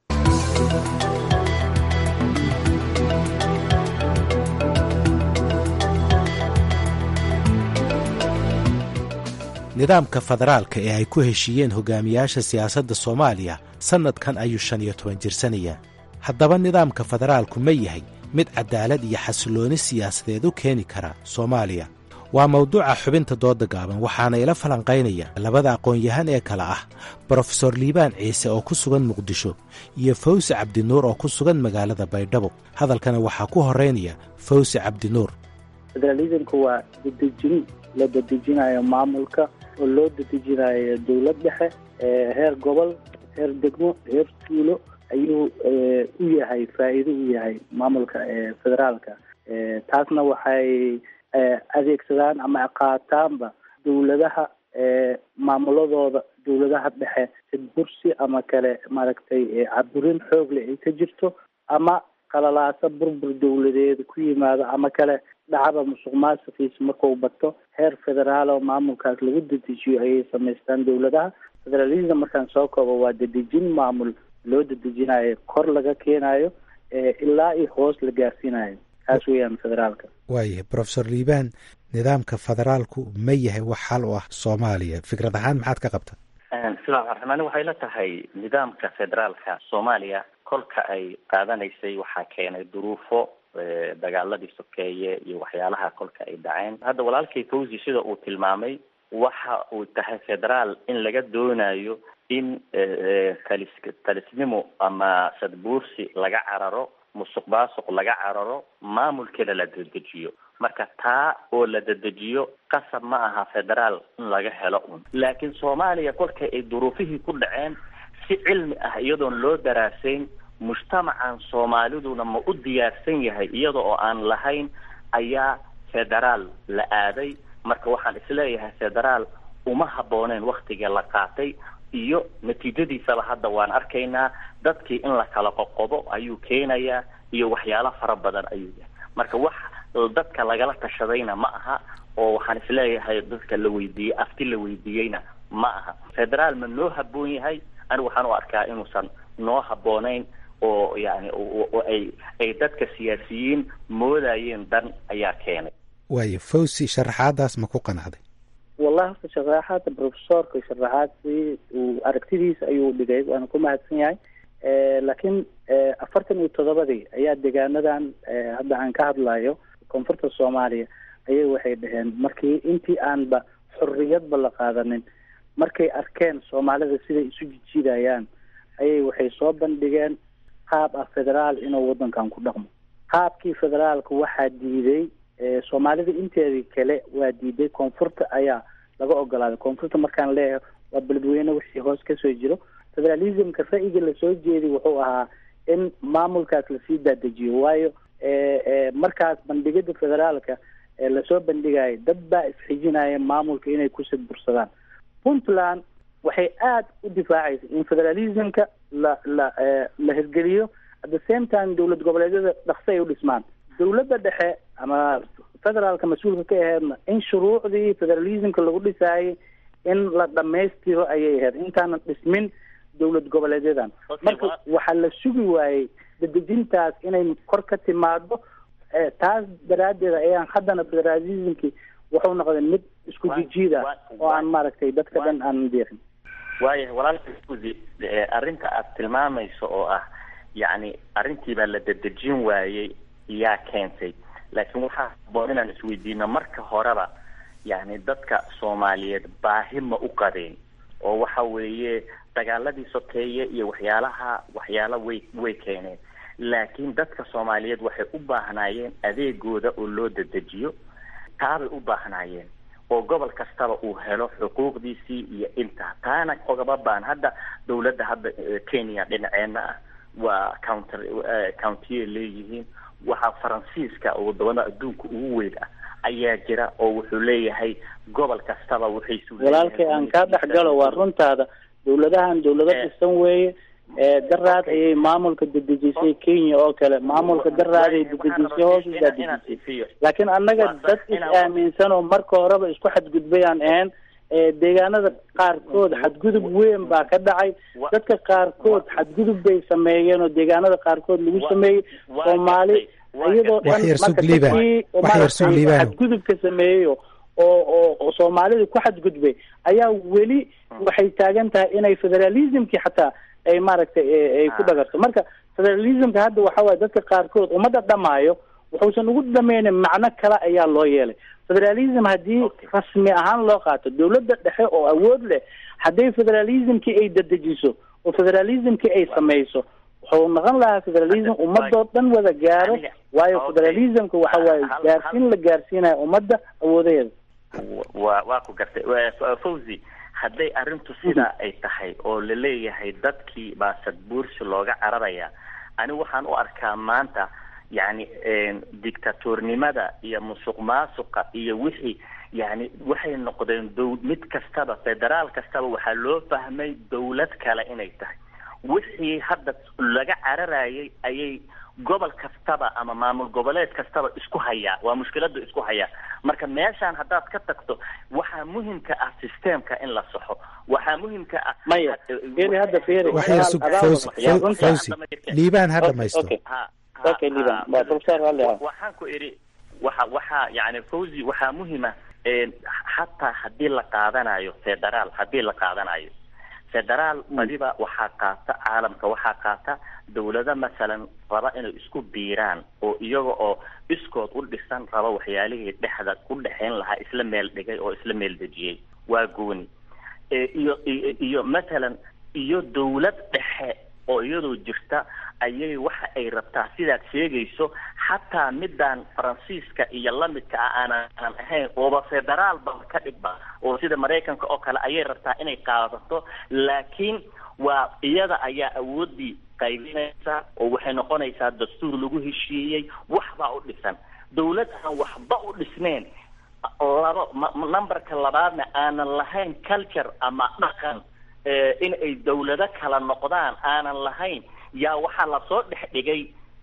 nidaamka federaalka ee ay ku heshiiyeen hogaamiyaasha siyaasadda soomaaliya sannadkan ayuu shan iyo toban jirsanaya haddaba nidaamka federaalku ma yahay mid cadaalad iyo xasillooni siyaasadeed u keeni kara soomaaliya waa mawduuca xubinta dooda gaaban waxaana ila falanqaynaya labada aqoon-yahan ee kale ah brofesor liibaan ciise oo ku sugan muqdisho iyo fawsi cabdinuur oo ku sugan magaalada baydhabo hadalkana waxaa ku horeynaya fawsi cabdinuur federalismku waa dedejin la dedejinayo maamulka oo loo dedejinayo dowlad dhexe heer gobol heer degmo heer tuulo ayuu u yahay faa'iido u yahay maamulka federaalka taasna waxay adeegsadaan ama qaataanba dowladaha maamuladooda dowladaha dhexe sidbursi ama kale maaragtay caburin xoogle ay ka jirto ama qalalaasa burbur dowladeed ku yimaado ama kale dhacaba musuq maasuqiisa markuu bato heer federaal oo maamulkaas lagu dedejiyo ayay samaystaan dowladaha federalism markaan soo koobo waa dedejin maamul loo dedejinayo kor laga keenayo ilaa iyo hoos la gaarsiinayo taas weeyaan federaalka waayahay brofesor liibaan nidaamka federaalku ma yahay wax xal u ah soomaaliya fikrad ahaan maxaad ka qabta bismillahi raxmaan waxay la tahay nidaamka federaalka soomaaliya kolka ay qaadanaysay waxaa keenay duruufo dagaaladii sokeeye iyo waxyaalaha kolka ay dhaceen hadda walaalkay fawzi sida uu tilmaamay waxa uu tahay federaal in laga doonayo in talis talisnimo ama sadbuursi laga cararo musuq maasuq laga cararo maamulkeeda la dedejiyo marka taa oo la dedejiyo qasab ma aha federaal in laga helo un laakiin soomaaliya kolka ay duruufihii ku dhaceen si cilmi ah iyadoon loo daraasayn mujtamacan soomaaliduna ma u diyaarsan yahay iyada oo aan lahayn ayaa federaal la aaday marka waxaan isleeyahay federaal uma habbooneen waktiga la qaatay iyo natiijadiisaba hadda waan arkaynaa dadkii in la kala qoqobo ayuu keenayaa iyo waxyaalo fara badan ayuu yahay marka wax dadka lagala tashadayna ma aha oo waxaan isleeyahay dadka la weydiiyey afti la weydiiyeyna ma aha federaal ma noo habboon yahay anigu waxaan u arkaa inuusan noo habboonayn oo yani oo ay ay dadka siyaasiyiin moodayeen dan ayaa keenay waayo fawsi sharaxaadaas ma ku qanacday wallahi horta sharaxaada profesorka sharaxaadsi uu aragtidiisa ayuu dhigay waana ku mahadsan yahay laakiin afartan iyo toddobadii ayaa deegaanadan hadda aan ka hadlayo koonfurta soomaaliya ayay waxay dhaheen markii intii aanba xorriyadba la qaadanin markay arkeen soomaalida siday isu jijiidayaan ayay waxay soo bandhigeen qaab ah federaal inuu waddankan ku dhaqmo qaabkii federaalka waxaa diiday soomaalida inteedii kale waa diiday koonfurta ayaa laga ogolaaday koonfurta markaan leeyahay waa beledweyne wixii hoos kasoo jiro federalismka ra'yiga lasoo jeeday wuxuu ahaa in maamulkaas lasii daadejiyo waayo markaas bandhigida federaalka lasoo bandhigaya dad baa isxijinaya maamulka inay ku sadbursadaan puntland waxay aada u difaacaysa in federalismka la la la hirgeliyo at the same time dowlad goboleedyada dhaqso ay u dhismaan dowladda dhexe ama federaalka mas-uulka ka aheedna in shuruucdii federalismka lagu dhisaayay in la dhamaystiro ayay ahayd intaanan dhismin dowlad goboleedyadan marka waxaa la sugi waayey dadejintaas inay kor ka timaado taas daraaddeed ayaan haddana federalismki wuxuu noqday mid isku jijiida oo aan maaragtay dadka dhan aanan deeqin waayahay walaalka uzi arrinta aad tilmaamayso oo ah yacni arrintii baa la dedejin waayey yaa keentay laakiin waxaa haboon inaan isweydiino marka horeba yani dadka soomaaliyeed baahi ma u qabeen oo waxa weeye dagaaladii sokeeye iyo waxyaalaha waxyaala way way keeneen laakiin dadka soomaaliyeed waxay u baahnaayeen adeegooda oo loo dedejiyo taabay u baahnaayeen oo gobol kastaba uu helo xuquuqdiisii iyo intaa taana ogaba baan hadda dawladda hadda kenya dhinaceena ah waa counter countiye leeyihiin waxaa faransiiska oo wadamada adduunka ugu weyn ah ayaa jira oo wuxuu leeyahay gobol kastaba waxay walaalkay aan kaa dhex galo waa runtaada dawladahan dawlado dhisan weeye daraad ayay maamulka dedejisay kenya oo kale maamulka daraaday dedejisay hoos usaa dedejisay laakiin annaga dad is aaminsan oo marka horeba isku xadgudbay aan ahayn deegaanada qaarkood xadgudub weyn baa ka dhacay dadka qaarkood xadgudub bay sameeyeen oo deegaanada qaarkood lagu sameeyey soomaali iyadoo dhan marka dadkii maaragtay xadgudubka sameeyey oo oo oo soomaalida ku xadgudbay ayaa weli waxay taagan tahay inay federalismkii xataa ay maaragtay ay ku dhagarto marka federalismka hadda waxa waaye dadka qaarkood ummadda dhamaayo wuxuusan ugu dhameynin macno kale ayaa loo yeelay federalism haddii rasmi ahaan loo qaato dawladda dhexe oo awood leh hadday federalismkii ay dedejiso oo federalismkii ay sameyso wuxuu noqon lahaa federalism ummadoo dhan wada gaaro waayo federalismka waxa waaye gaarsiin la gaarsiinayo ummadda awoodaheeda wa waa ku gartay fawzi hadday arrintu sidaa ay tahay oo laleeyahay dadkii baa sadbuursi looga cararaya anigu waxaan u arkaa maanta yani dictatornimada iyo musuq maasuqa iyo wixii yani waxay noqdeen dow mid kastaba federaal kastaba waxaa loo fahmay dawlad kale inay tahay wixii hadda laga cararayay ayay gobol kastaba ama maamul goboleed kastaba isku hayaa waa mushkilada isku hayaa marka meeshaan haddaad ka tagto waxaa muhimka ah systemka in la saxo waxaa muhimka ah maya feri hadda feri wax yar sug fawzi fawzi liibaan ha dhamaysto okay liibaan waa professor hale waxaan ku idhi waxa waxaa yani fawzi waxaa muhima xataa haddii la qaadanayo federaal haddii la qaadanayo federaal badiba waxaa qaata caalamka waxaa qaata dawlado masalan raba inay isku biiraan oo iyaga oo iskood u dhisan raba waxyaalihii dhexda u dhexayn lahaa isla meel dhigay oo isla meel dejiyey waa gooni iyo iyo mathalan iyo dawlad dhexe oo iyadoo jirta ayay waxa ay rabtaa sidaad sheegayso xataa midaan faransiiska iyo lamidka ah aanaan ahayn ooba federaal ba ka dhigba oo sida maraykanka oo kale ayay rabtaa inay qaadato laakiin waa iyada ayaa awoodii qaybinaysa oo waxay noqonaysaa dastuur lagu heshiiyey waxbaa u dhisan dawlad aan waxba u dhisneyn laba numberka labaadna aanan lahayn culture ama dhaqan in ay dawlado kala noqdaan aanan lahayn yaa waxaa lasoo dhex dhigay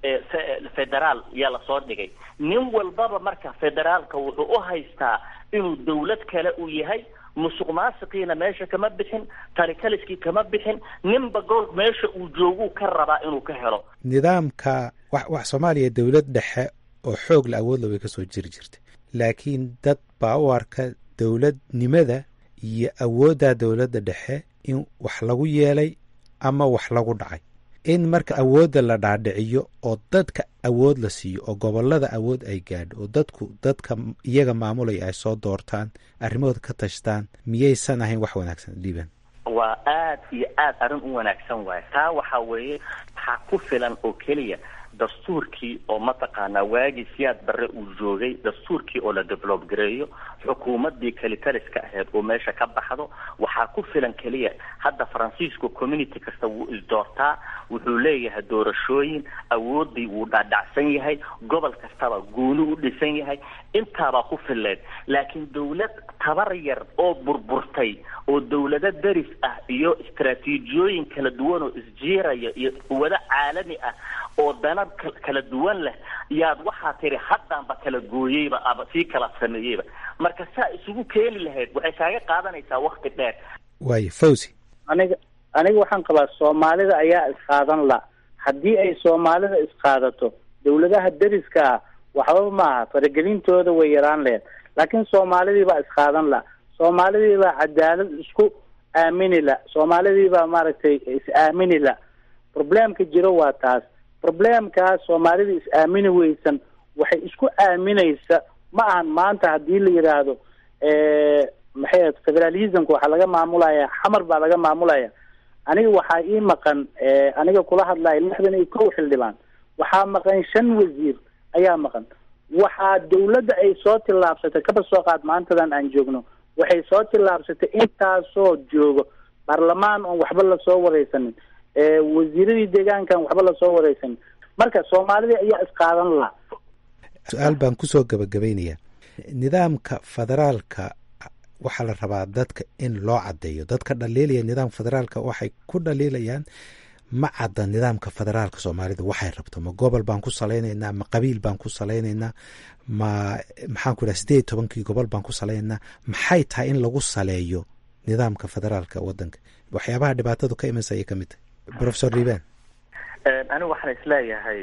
federaal yaa lasoo dhigay nin walbaba marka federaalka wuxuu u haystaa inuu dawlad kale uu yahay musuq maasiqiina meesha kama bixin talikaliskii kama bixin ninba gool meesha uu jooguu ka rabaa inuu ka helo nidaamka wax wax soomaaliya dowlad dhexe oo xoog la awoodla way ka soo jiri jirtay laakiin dad baa u arka dowladnimada iyo awoodda dowladda dhexe in wax lagu yeelay ama wax lagu dhacay in marka awoodda la dhaadhiciyo oo dadka awood la siiyo oo gobolada awood ay gaadho oo dadku dadka iyaga maamulaya ay soo doortaan arrimahooda ka tashtaan miyaysan ahayn wax wanaagsan dhiiban waa aad iyo aad arrin u wanaagsan waaye taa waxaa weeye waxaa ku filan oo keliya dastuurkii oo mataqaanaa waagii siyaad barre uu joogay dastuurkii oo la develop gareeyo xukuumadii kalitaliska ahayd oo meesha ka baxdo waxaa ku filan keliya hadda faransiisku community kasta wuu isdoortaa wuxuu leeyahay doorashooyin awoodii wuu dhaadhacsan yahay gobol kastaba gooni u dhisan yahay intaabaa ku fileed laakiin dawlad tabar yar oo burburtay oo dawlado deris ah iyo istaraatiijiyooyin kala duwan oo isjiiraya iyo quwado caalami ah oo dana kala duwan leh yaad waxaa tiri haddaanba kala gooyeyba aba sii kala sameeyeyba marka saa isugu keeni lahayd waxay kaaga qaadanaysaa wakti dheer waayo fawzi aniga aniga waxaan qabaa soomaalida ayaa isqaadan la haddii ay soomaalida isqaadato dawladaha deriska ah waxba maaha faragelintooda way yaraan laheyd laakiin soomaalidii baa isqaadan la soomaalidii baa cadaalad isku aamini la soomaalidii baa maaragtay is-aamini la problemka jiro waa taas problemkaas soomaalida is-aamini weysan waxay isku aaminaysa ma ahan maanta haddii la yidhaahdo maxay ahayd federalismka waxaa laga maamulaya xamar baa laga maamulaya aniga waxaa ii maqan aniga kula hadlaya lixdan iyo kow xildhibaan waxaa maqan shan wasiir ayaa maqan waxaa dawladda ay soo tillaabsatay kaba soo qaad maantadan aan joogno waxay soo tillaabsatay intaasoo joogo baarlamaan oon waxba lasoo wareysanin wasiiradii deegaankan waxba lasoo wareysanin marka soomaalida ayaa isqaadan laha su-aal baan kusoo gabagabaynayaa nidaamka federaalka waxaa la rabaa dadka in loo caddeeyo dadka dhaliilaya nidaamka federaalka waxay ku dhaliilayaan ma cadda nidaamka federaalka soomaalida waxay rabto ma gobol baan ku salaynaynaa ma qabiil baan ku salaynaynaa ma maxaan ku idhaha sideed iyo tobankii gobol baan ku salaynaynaa maxay tahay in lagu saleeyo nidaamka federaalka wadanka waxyaabaha dhibaatadu ka imansa ayay ka mid tahay professor liban anigu waxaan isleeyahay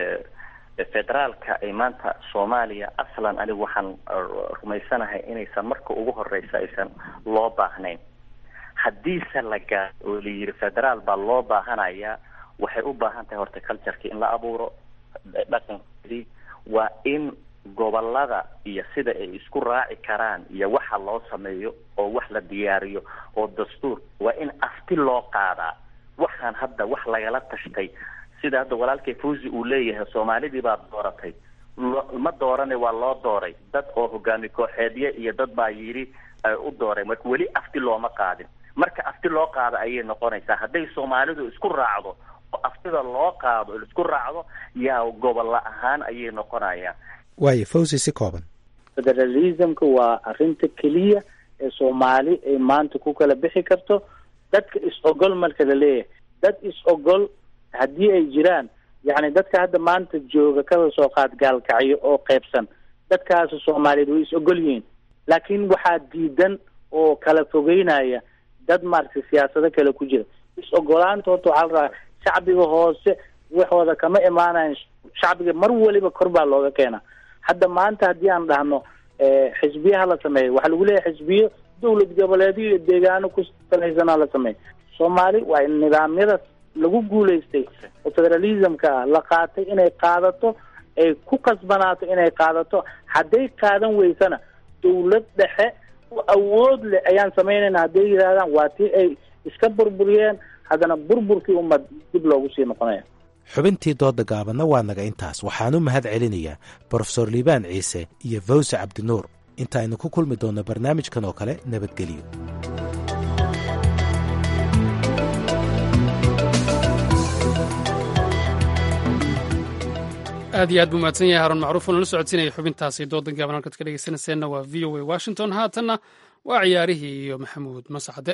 federaalka ay maanta soomaaliya aslan anigu waxaan rumaysanahay inaysan marka ugu horeysa aysan loo baahnayn haddiise la gaaro oo la yiri federaal baa loo baahanaya waxay u baahan tahay horta cultureki in la abuuro dhaqankeedii waa in gobolada iyo sida ay isku raaci karaan iyo waxa loo sameeyo oo wax la diyaariyo oo dastuur waa in afti loo qaadaa waxaan hadda wax lagala tashtay sida hadda walaalkay fawzi uu leeyahay soomaalidii baa dooratay ma doorane waa loo dooray dad oo hogaami kooxeedye iyo dad baa yidhi u dooray marka weli afti looma qaadin marka afti loo qaado ayay noqonaysaa hadday soomaalidu isku raacdo oo aftida loo qaado isku raacdo yaa gobolla ahaan ayay noqonayaan waayo fawzi si kooban federalismka waa arrinta keliya ee soomaali ay maanta ku kala bixi karto dadka is-ogol marka la leeyahay dad is-ogol haddii ay jiraan yacni dadka hadda maanta jooga kala soo qaad gaalkacyo oo qeybsan dadkaasi soomaaliyeed way is-ogol yihiin laakiin waxaa diidan oo kala fogeynaya dad maaragtay siyaasado kale ku jira is-ogolaanta horta waxaa la rabaa shacbiga hoose waxooda kama imaanayan shacbiga mar waliba kor baa looga keenaa hadda maanta haddii aan dhahno xisbiyaha la sameeyo waxaa lagu leeyahay xisbiyo dawlad goboleedyo iyo deegaano ku salaysanaa la sameeyo soomaali waa in nidaamyada lagu guulaystay oo federalismka ah la qaatay inay qaadato ay ku qasbanaato inay qaadato hadday qaadan weysana dawlad dhexe awood leh ayaan samaynayna hadday yidhahdaan waa tii ay iska burburiyeen haddana burburkii ummad dib loogu sii noqonaya xubintii dooda gaabanna waa naga intaas waxaanu mahad celinayaa brofesor liibaan ciise iyo fawse cabdinuur inta aynu ku kulmi doonno barnaamijkan oo kale nabadgelyo aad iyo aad buu mahadsan yahay haruun macruuf oona la socodsiinaya xubintaasi doodan gaaban halkaad ka dhegeysanayseena waa v o a washington haatanna waa ciyaarihii iyo maxamuud masacde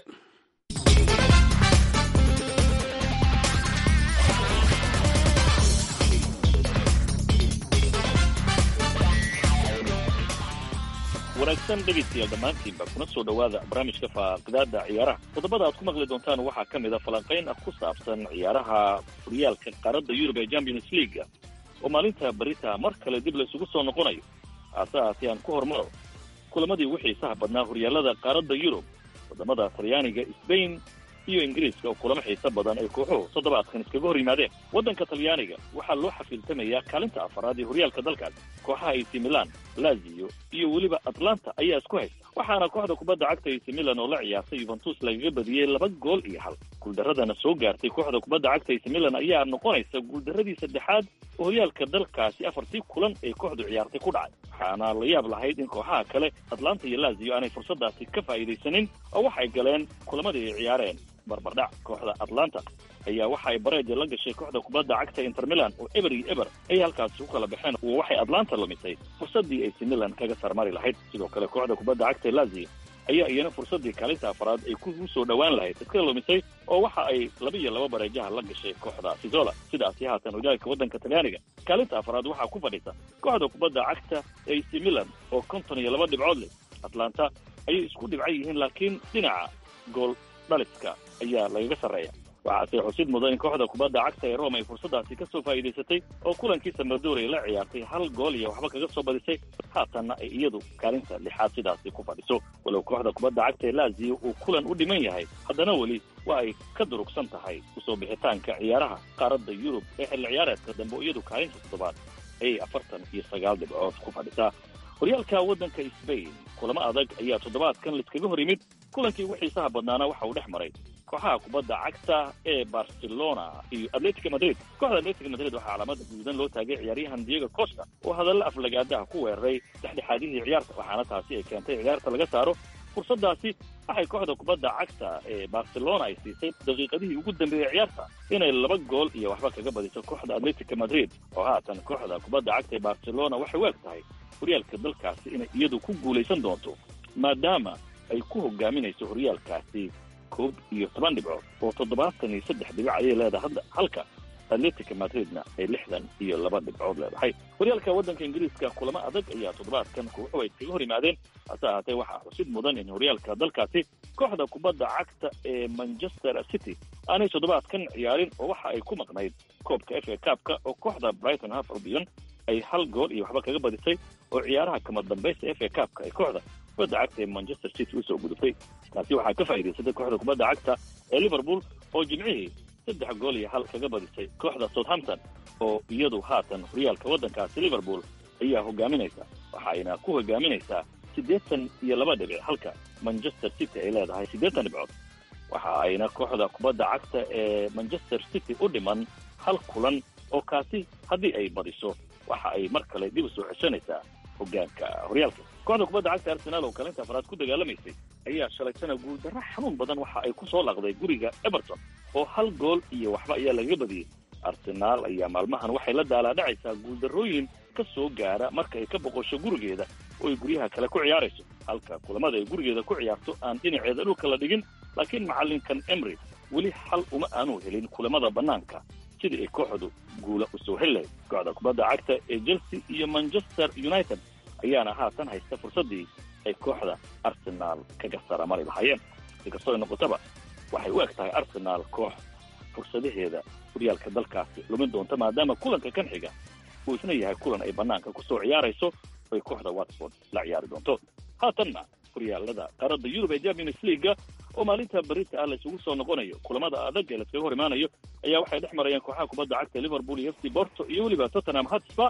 wanaagsan dhegaystayaal dhammaantiinba kuna soo dhowaada barnaamijka faaqidaada ciyaaraha toddobada aad ku maqli doontaan waxaa ka mid a falanqayn ah ku saabsan ciyaaraha horyaalka qaaradda yurub ee champions leaga oo maalinta barita mar kale dib la isugu soo noqonayo haase haatee aan ku hormaro kulamadii ugu xiisaha badnaa horyaalada qaaradda yurub waddamada talyaaniga sbain iyo ingiriiska oo kulamo xiiso badan ay kooxuhu toddobaadkan iskaga hor yimaadeen waddanka talyaaniga waxaa loo xafiiltamayaa kaalinta afaraad ee horyaalka dalkaas kooxaha ac milan lazio iyo weliba atlanta ayaa isku haysta waxaana kooxda kubadda cagta ac milan oo la ciyaartay yuventus lagaga badiyey laba gool iyo hal guuldaradana soo gaartay kooxda kubadda cagta ac milan ayaa noqonaysa guuldaradii saddexaad oo horyaalka dalkaasi afartii kulan ay kooxdu ciyaartay ku dhacay waxaana la yaab lahayd in kooxaha kale atlanta iyo lazio aanay fursadaasi ka faa'iidaysanin oo waxay galeen kulamadii ay ciyaareen barbardhac kooxda atlanta ayaa waxa ay bareeja la gashay kooxda kubadda cagta inter milan oo eber iyo eber ay halkaasi ku kala baxeen oo waxay atlanta lumisay fursaddii ac milan kaga sarmari lahayd sidoo kale kooxda kubadda cagta lazio ayaa iyana fursaddii kaalinta afaraad ay ku soo dhowaan lahayd iska lumisay oo waxa ay laba iyo laba bareejaha la gashay kooxda fizola sidaasi haatan horyaalka waddanka talyaaniga kaalinta afaraad waxaa ku fadhisa kooxda kubadda cagta ac milan oo konton iyo laba dhibcood leh atlanta ayay isku dhibcan yihiin laakiin dhinaca gool dhaliska ayaa lagaga sarreeya waxaase xusid mudan in kooxda kubadda cagta ee rome ay fursaddaasi ka soo faa'iidaysatay oo kulankii samadoor ay la ciyaartay hal gool iyo waxba kaga soo badisay haatanna ay iyadu kaalinta lixaad sidaasi ku fadhiso walow kooxda kubadda cagta ee lazio uu kulan u dhiman yahay haddana weli waa ay ka durugsan tahay usoo bixitaanka ciyaaraha qaaradda yurub ee xilli ciyaareedka dambe oo iyadu kaalinta toddobaad ayay afartan iyo sagaal dhibcood ku fadhisaa horyaalka waddanka sbain kulamo adag ayaa toddobaadkan laiskaga hor yimid kulankii ugu xiisaha badnaana waxa uu dhex maray kooxaha kubadda cagta ee barcelona iyo atletica madrid kooxda atletica madrid waxaa calaamada guudan loo taagay ciyaaryahan diego costa oo hadalla aflagaadaha ku weeraray dhexdhexaadihii ciyaarta waxaana taasi ay keentay ciyaarta laga saaro fursaddaasi waxay kooxda kubadda cagta ee barcelona ay siisay daqiiqadihii ugu dambeeyey ciyaarta inay laba gool iyo waxba kaga badiso kooxda atletica madrid oo haatan kooxda kubadda cagta ee barcelona waxay u eg tahay horyaalka dalkaasi inay iyadu ku guulaysan doonto maadaama ay ku hogaaminayso horyaalkaasi koob iyo toban dhibcood oo toddobaatan iyo saddex dhibic ayay leedahay hadda halka atletica madridna ay lixdan iyo laba dhibcood leedahay horyaalka waddanka ingiriiska kulamo adag ayaa toddobaadkan kooxu ay iskaga hor yimaadeen hase ahaatee waxaa xusid mudan in horyaalka dalkaasi kooxda kubadda cagta ee manchester city aanay toddobaadkan ciyaarin oo waxa ay ku maqnayd koobka f a kaabka oo kooxda brighton half albion ay hal gool iyo waxba kaga badisay oo ciyaaraha kama dambaysta f a kaabka ay kooxda kubadda cagta ee manchester city usoo gudubtay taasi waxaa ka faa'iidaysatay kooxda kubadda cagta ee liverpool oo jimcihii saddex gool iyo hal kaga badisay kooxda southampton oo iyadu haatan horyaalka waddankaasi liverpool ayaa hogaaminaysa waxa ayna ku hogaaminaysaa siddeetan iyo laba dhibic halka manchester city ay leedahay siddeetan dhibcood waxa ayna kooxda kubadda cagta ee manchester city u dhiman hal kulan oo kaasi haddii ay badiso waxa ay mar kale dib u soo ceshanaysaa hogaanka horyaalka kooxda kubadda cagta arsenaal oo kaalinta afraad ku dagaalamaysay ayaa shalaytana guuldarro xanuun badan waxa ay ku soo laqday guriga everton oo hal gool iyo waxba ayaa lagaga badiyey arsenaal ayaa maalmahan waxay la daalaadhacaysaa guuldarrooyin ka soo gaara marka ay ka boqosho gurigeeda oo ay guryaha kale ku ciyaarayso halka kulamada ay gurigeeda ku ciyaarto aan dhinaceeda dhulka la dhigin laakiin macallinkan emry weli xal uma aanu helin kulamada bannaanka sidii ay kooxdu guula u soo heli lahayd kooxda kubadda cagta ee chelsea iyo manchester united ayaana haatan haysta fursaddii ay kooxda arsenaal kaga saramari lahaayeen si kastoo ay noqotaba waxay u eg tahay arsenaal koox fursadaheeda horyaalka dalkaasi lumin doonta maadaama kulanka kan xiga uu isna yahay kulan ay bannaanka ku soo ciyaarayso oy kooxda watford la ciyaari doonto haatanna horyaalada qaaradda yurub ee champions leaga oo maalinta berita ah la isugu soo noqonayo kulamada adag ee laiskaga hor imaanayo ayaa waxay dhex marayaan kooxaha kubadda cagta liverpool iyo f c borto iyo weliba tottenham hotspur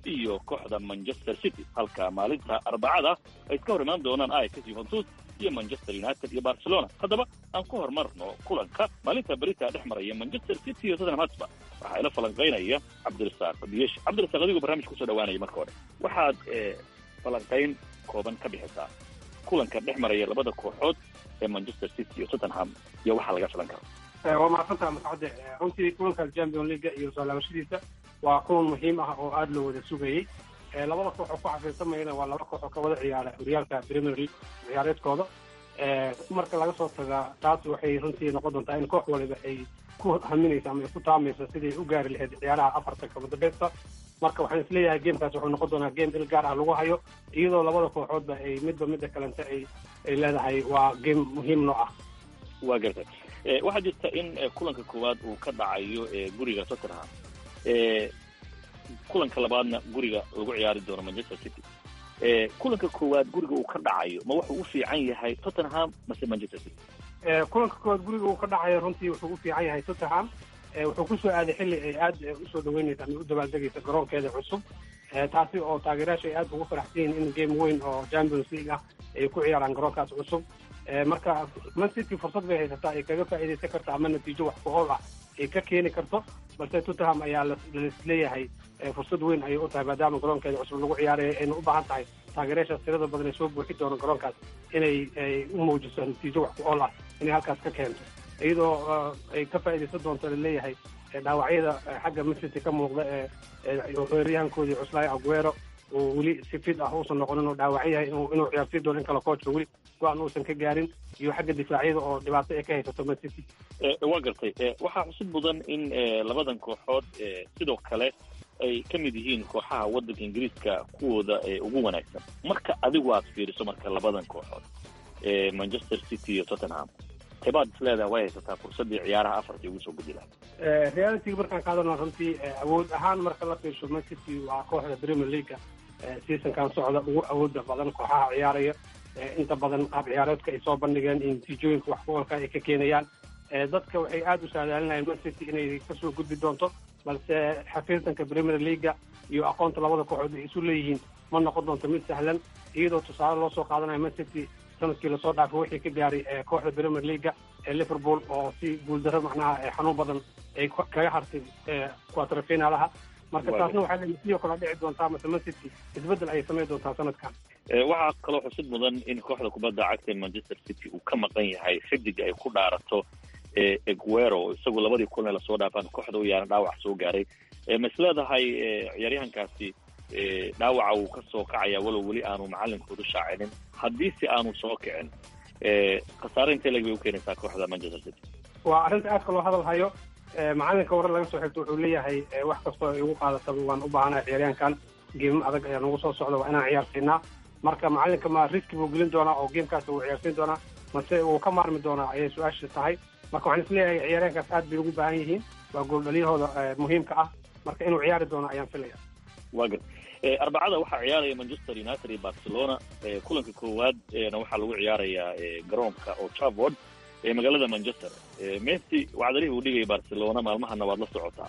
iyo kooxda manchester city halka maalinta arbacada ay iska hor imaan doonaan ajax juventus iyo manchester united iyo barcelona haddaba aan ku horumarno kulanka maalinta berita dhex maraya manchester city iyo tottenham hotspur waxaa ila falanqaynaya cabdirasaaq biyesh cabdirasaaq adigu barnaamij kusoo dhawaanaya marka hore waxaad falanqayn kooban ka bixisaa kulanka dhex maraya labada kooxood ee manchester city iyo tottenham iyo waxaa laga filan karo waa mahadsantaha mascade runtii kulanka champion leaga iyo soo laabashadiisa waa kulan muhiim ah oo aada loo wada sugayey labada koox oo ku xafiirsamayana waa laba koox oo ka wada ciyaara horyaalka premier league ciyaareedkooda marka laga soo tagaa taas waxay runtii noqon doontaa in koox waliba ay ku haminaysa ama ay ku taamayso siday u gaari lahayd ciyaaraha afarta kabadabeysta marka waxaan isleeyahay gamekaas wuxuu noqon doonaa game il gaar ah lagu hayo iyadoo labada kooxoodba ay midba midda kalenta ay ay leedahay waa game muhiim noo ah waa gartay waxaa jirta in kulanka koowaad uu ka dhacayo guriga tottenham kulanka labaadna guriga lagu ciyaari doono manchester city kulanka koowaad guriga uu ka dhacayo ma wuxuu u fiican yahay tottenham mase manchester city kulanka koowaad guriga uu ka dhacayo runtii wuxuu u fiican yahay tottenham wuxuu kusoo aaday xilli ay aada usoo dhaweynaysa ama u dabaaldegaysa garoonkeeda cusub taasi oo taageerayaasha ay aada ugu faraxsan yihiin in game weyn oo champions league ah ay ku ciyaaraan garoonkaas cusub marka man city fursad bay haysataa ay kaga faa'iidaysan karto ama natiijo wax ku ool ah ay ka keeni karto balse tottenham ayaa laleeyahay fursad weyn ayay u tahay maadaama garoonkeeda cusub lagu ciyaaraya ayna u baahan tahay taageerayaashaas tirada badan ay soo buuxi doono garoonkaas inay ay u muujiso natiijo wax ku ool ah inay halkaas ka keento iyadoo ay ka faa'iidaysan doonto laleeyahay dhaawacyada xagga masity ka muuqda ee weeraryahankoodii cuslaayo aguero oo weli si fid ah uusan noqonin oo dhaawac yahay inuu ciyaarsiin doono in kale coachka weli go-aan uusan ka gaarin iyo xagga difaacyada oo dhibaato ay ka haysato man city waa gartay waxaa xusud mudan in labadan kooxood sidoo kale ay ka mid yihiin kooxaha waddanka ingiriiska kuwooda ugu wanaagsan marka adigu aad fiiriso marka labadan kooxood manchester city iyo tottenham tebaad is leedahay way haysataa fursaddii ciyaaraha afartii ugu soo gudi lahaa realitiga markaan qaadano runtii awood ahaan marka la fiirsho man city waa kooxda premier leaguea seasonkan socda ugu awooda badan kooxaha ciyaaraya inta badan qaab ciyaareedka ay soo bandhigeen iyo natiijooyinka wax kuolka ay ka keenayaan dadka waxay aada u saadaalinayaan man city inay kasoo gudbi doonto balse xafiirtanka premier leaguea iyo aqoonta labada kooxood ay isu leeyihiin ma noqon doonto mid sahlan iyadoo tusaale loo soo qaadanayo man city sanadkii lasoo dhaafay wixii ka gaaray kooxda premier leaguea ee liverpool oo si guuldaro macnaha xanuun badan ay kaga hartay quaterfinalaha marka taasna waxaa leeyihi sidoo kale dhici doontaa mase man city isbeddel ayay samayn doontaa sanadkan waxaa kaloo xusid mudan in kooxda kubadda cagta manchester city uu ka maqan yahay xidiga ay ku dhaarato eguero isagu labadii kulan lasoo dhaafaan kooxda u yaaran dhaawac soo gaaray ma is leedahay ciyaaryahankaasi dhaawaca uu ka soo kacaya walow weli aanu macalinkoodu shaacinin haddii si aanu soo kicin khasaare intee leg bay u keenaysaa kooxda manchester city waa arrinta aadka loo hadal hayo macalinka warar laga soo xigto wuxuu leeyahay wax kastoo ay ugu qaadataba waan u baahanahay ciyaaryahankan geemo adag ayaa nagu soo socda waa inaan ciyaarsiinaa marka macalinka ma riski buu gelin doonaa oo geemkaas uu ciyaarsiin doonaa mase uu ka maarmi doonaa ayay su-aasha tahay marka waxaan isleeyahay ciyaaryahankaas aad bay ugu baahan yihiin waa gooldhaliyahooda muhiimka ah marka inuu ciyaari doono ayaan filaya waa gar arbacada waxaa ciyaaraya manchester united iyo barcelona kulanka koowaad na waxaa lagu ciyaarayaa garoonka oo travord ee magaalada manchester messi wacdalihii uu dhigaya barcelona maalmahana waad la socotaa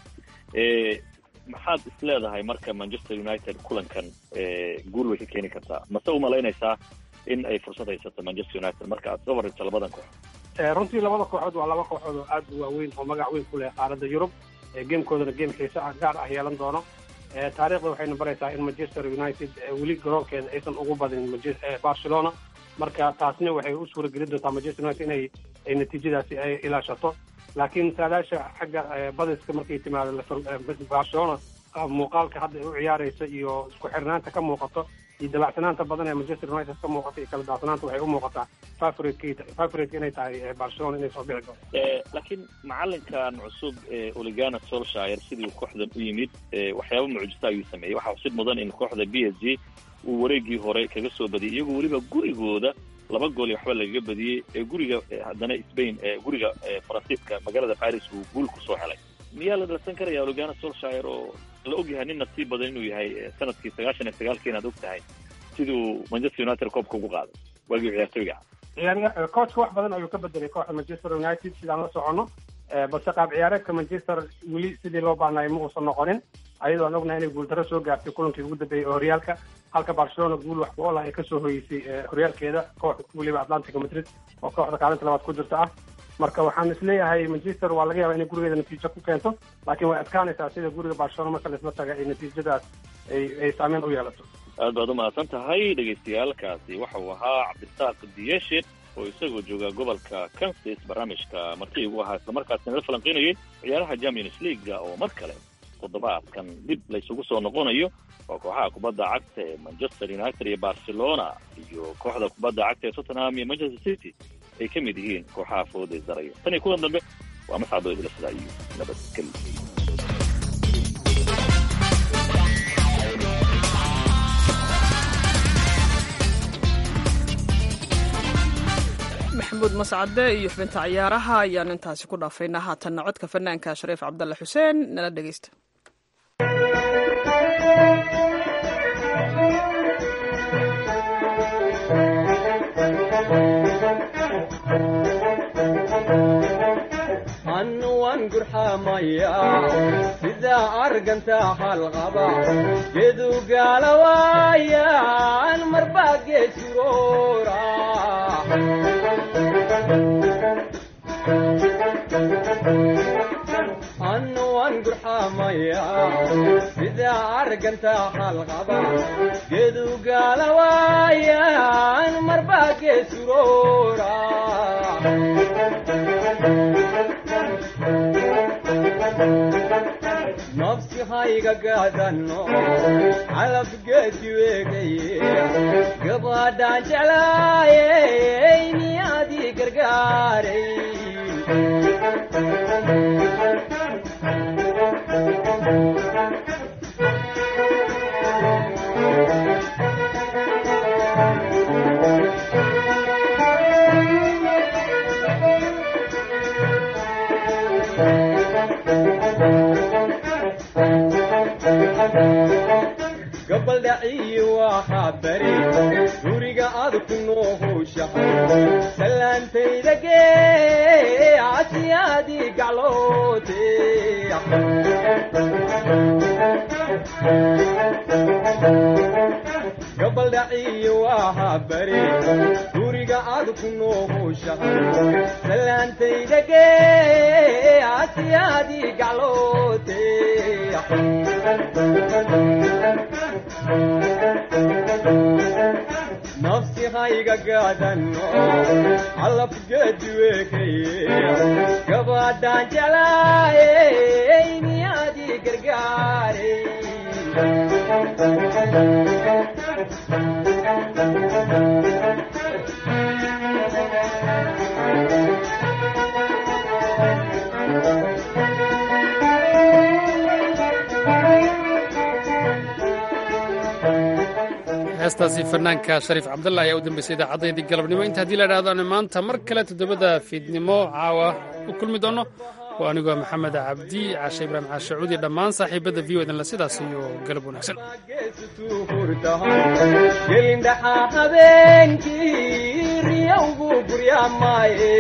maxaad is leedahay marka manchester united kulankan guul way ka keeni kartaa mase umalaynaysaa in ay fursad haysato manchester united marka aad soo warrayso labadan koox runtii labada kooxood waa laba kooxood oo aad u waaweyn oo magac weyn ku leh qaaradda yurub geemkoodana geem xiise ah gaar ah yeelan doono taariikhda waxayna baraysaa in manchester united weli garoonkeeda aysan ugu badin barcelona marka taasna waxay u suura gelin doontaa manchester united inay ay natiijadaasi ay ilaashato laakiin saadaasha xagga badiska markay timaado barcelona muuqaalka hadda ay u ciyaaraysa iyo isku xirnaanta ka muuqato iyo dabacsanaanta badan ee manchester united ka muuqata iyo kala daacsanaanta waxay u muuqataa favorite inay tahay barcelona inay soo bixi doonto laakiin macalinkan cusub oligana solshire sidii kooxdan u yimid waxyaaba mucjisa ayuu sameeyey waxaa xusid mudan in kooxda b s g uu wareegii hore kaga soo badiyay iyagoo weliba gurigooda laba gool iyo waxba lagaga badiyey ee guriga haddana spain guriga faransiiska magaalada paris uu guul kusoo helay miyaa la dhalsan karaya oligana solshire oo la ogyahay nin nasiib badan inuu yahay sanadkii sagaashan iyo sagaalkii inaad og tahay siduu manchester united koobka ugu qaaday waagii ciyaartooyga ciyaar coachka wax badan ayuu ka bedelay kooxda manchester united sidaan la socono balse qaab ciyaareedka manchester weli sidii loo baahnayo ma uusan noqonin ayadoo aan ognahay inay guuldarro soo gaartay kulankii ugu dambeeyey oo horyaalka halka barcelona guul wax ku ool ah ay kasoo hoyeysay horyaalkeeda kooxda weliba atlantica madrid oo kooxda kaalinta labaad ku jirta ah marka waxaan isleeyahay manchester waa laga yaaba inay gurigeeda natiijo ku keento laakiin way adkaanaysaa sida guriga barcelona marka laisla taga ay natiijadaas ay ay saameyn u yeelato aad baad umahadsan tahay dhegaystayaalkaasi waxa uu ahaa cabdirasaaq diyeshe oo isagoo jooga gobolka kansas barnaamijka marti ugu ahaa islamarkaasina la falanqeynayay ciyaaraha champions leaguea oo mar kale toddobaadkan dib laysugu soo noqonayo oo kooxaha kubadda cagta ee manchester united iyo barcelona iyo kooxda kubadda cagta ee tottenham iyo manchester city ay ka mid yihiin kooxaha fooda isdaraya tan iyo kuwan dambe waa mascado idila sidaa iyo nabadgelyo maxamuud mascade iyo xubinta ciyaaraha ayaan intaasi ku dhaafaynaa haatanna codka fanaanka shariif cabdalle xuseen nala dhegeysta annuwan gurxamaya sida arganta halqaba gedu gaalawaayan marba geesuroora annuwan gurxamaya sida arganta halqaba gedu gaalawaayan marba geesuroora nafsi hayga gaadano calabgeedi weegaye gabadhaan jeclaayey miyaadii gargaaray gabaldhaciyi waxaa bari guriga aad ku noohowshahay salaantayda gee casiyaadii gacloote gabaldhaciyi waxaa bari guriga aad ku noohowshahay salaantayda gee casiyaadii gacloote nafsi hayga gaadano calabgeedi weekaye gabadhaan jeclaayey miyaadii gargaaray heestaasi fanaanka shariif cabdalla ayaa u dambeysay idaacaddayadii galabnimo inta haddii la idhahdaano maanta mar kale toddobada fiidnimo caawa u kulmi doonno oo anigoo maxamed cabdi caashe ibraahim caashacuudi dhammaan saaxiibadda v o edanle sidaas iyo galab wanaagsan gelindhaxaa habeenkii riyowgu guryamaaye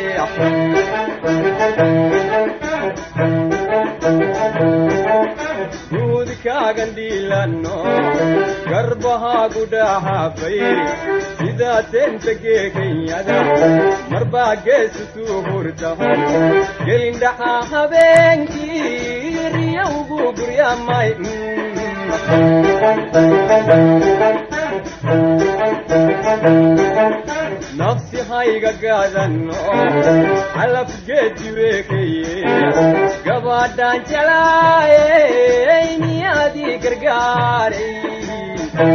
guudkaagan dhiilano garbahaagu dhahaafay sidaa teenta geekanyada marbaa geesutuu hurtahay gelindhaxaa habeenkii riyowgu guryamay nafsi hayga gaadano calabgeedi weekaye gabadhaan jeclaayey miyaadii gargaaray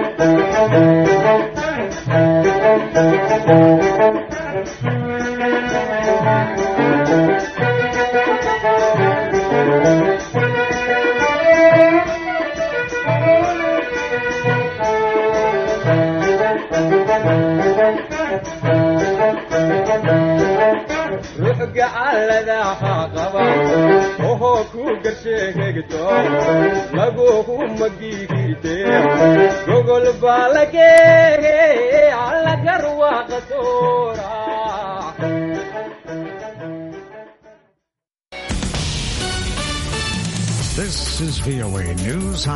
ruux gacalladaha qaba ohoo ku garsheegegto laguhu magigirte gogol baa lageege allagarwaaqasoora This is VOA News.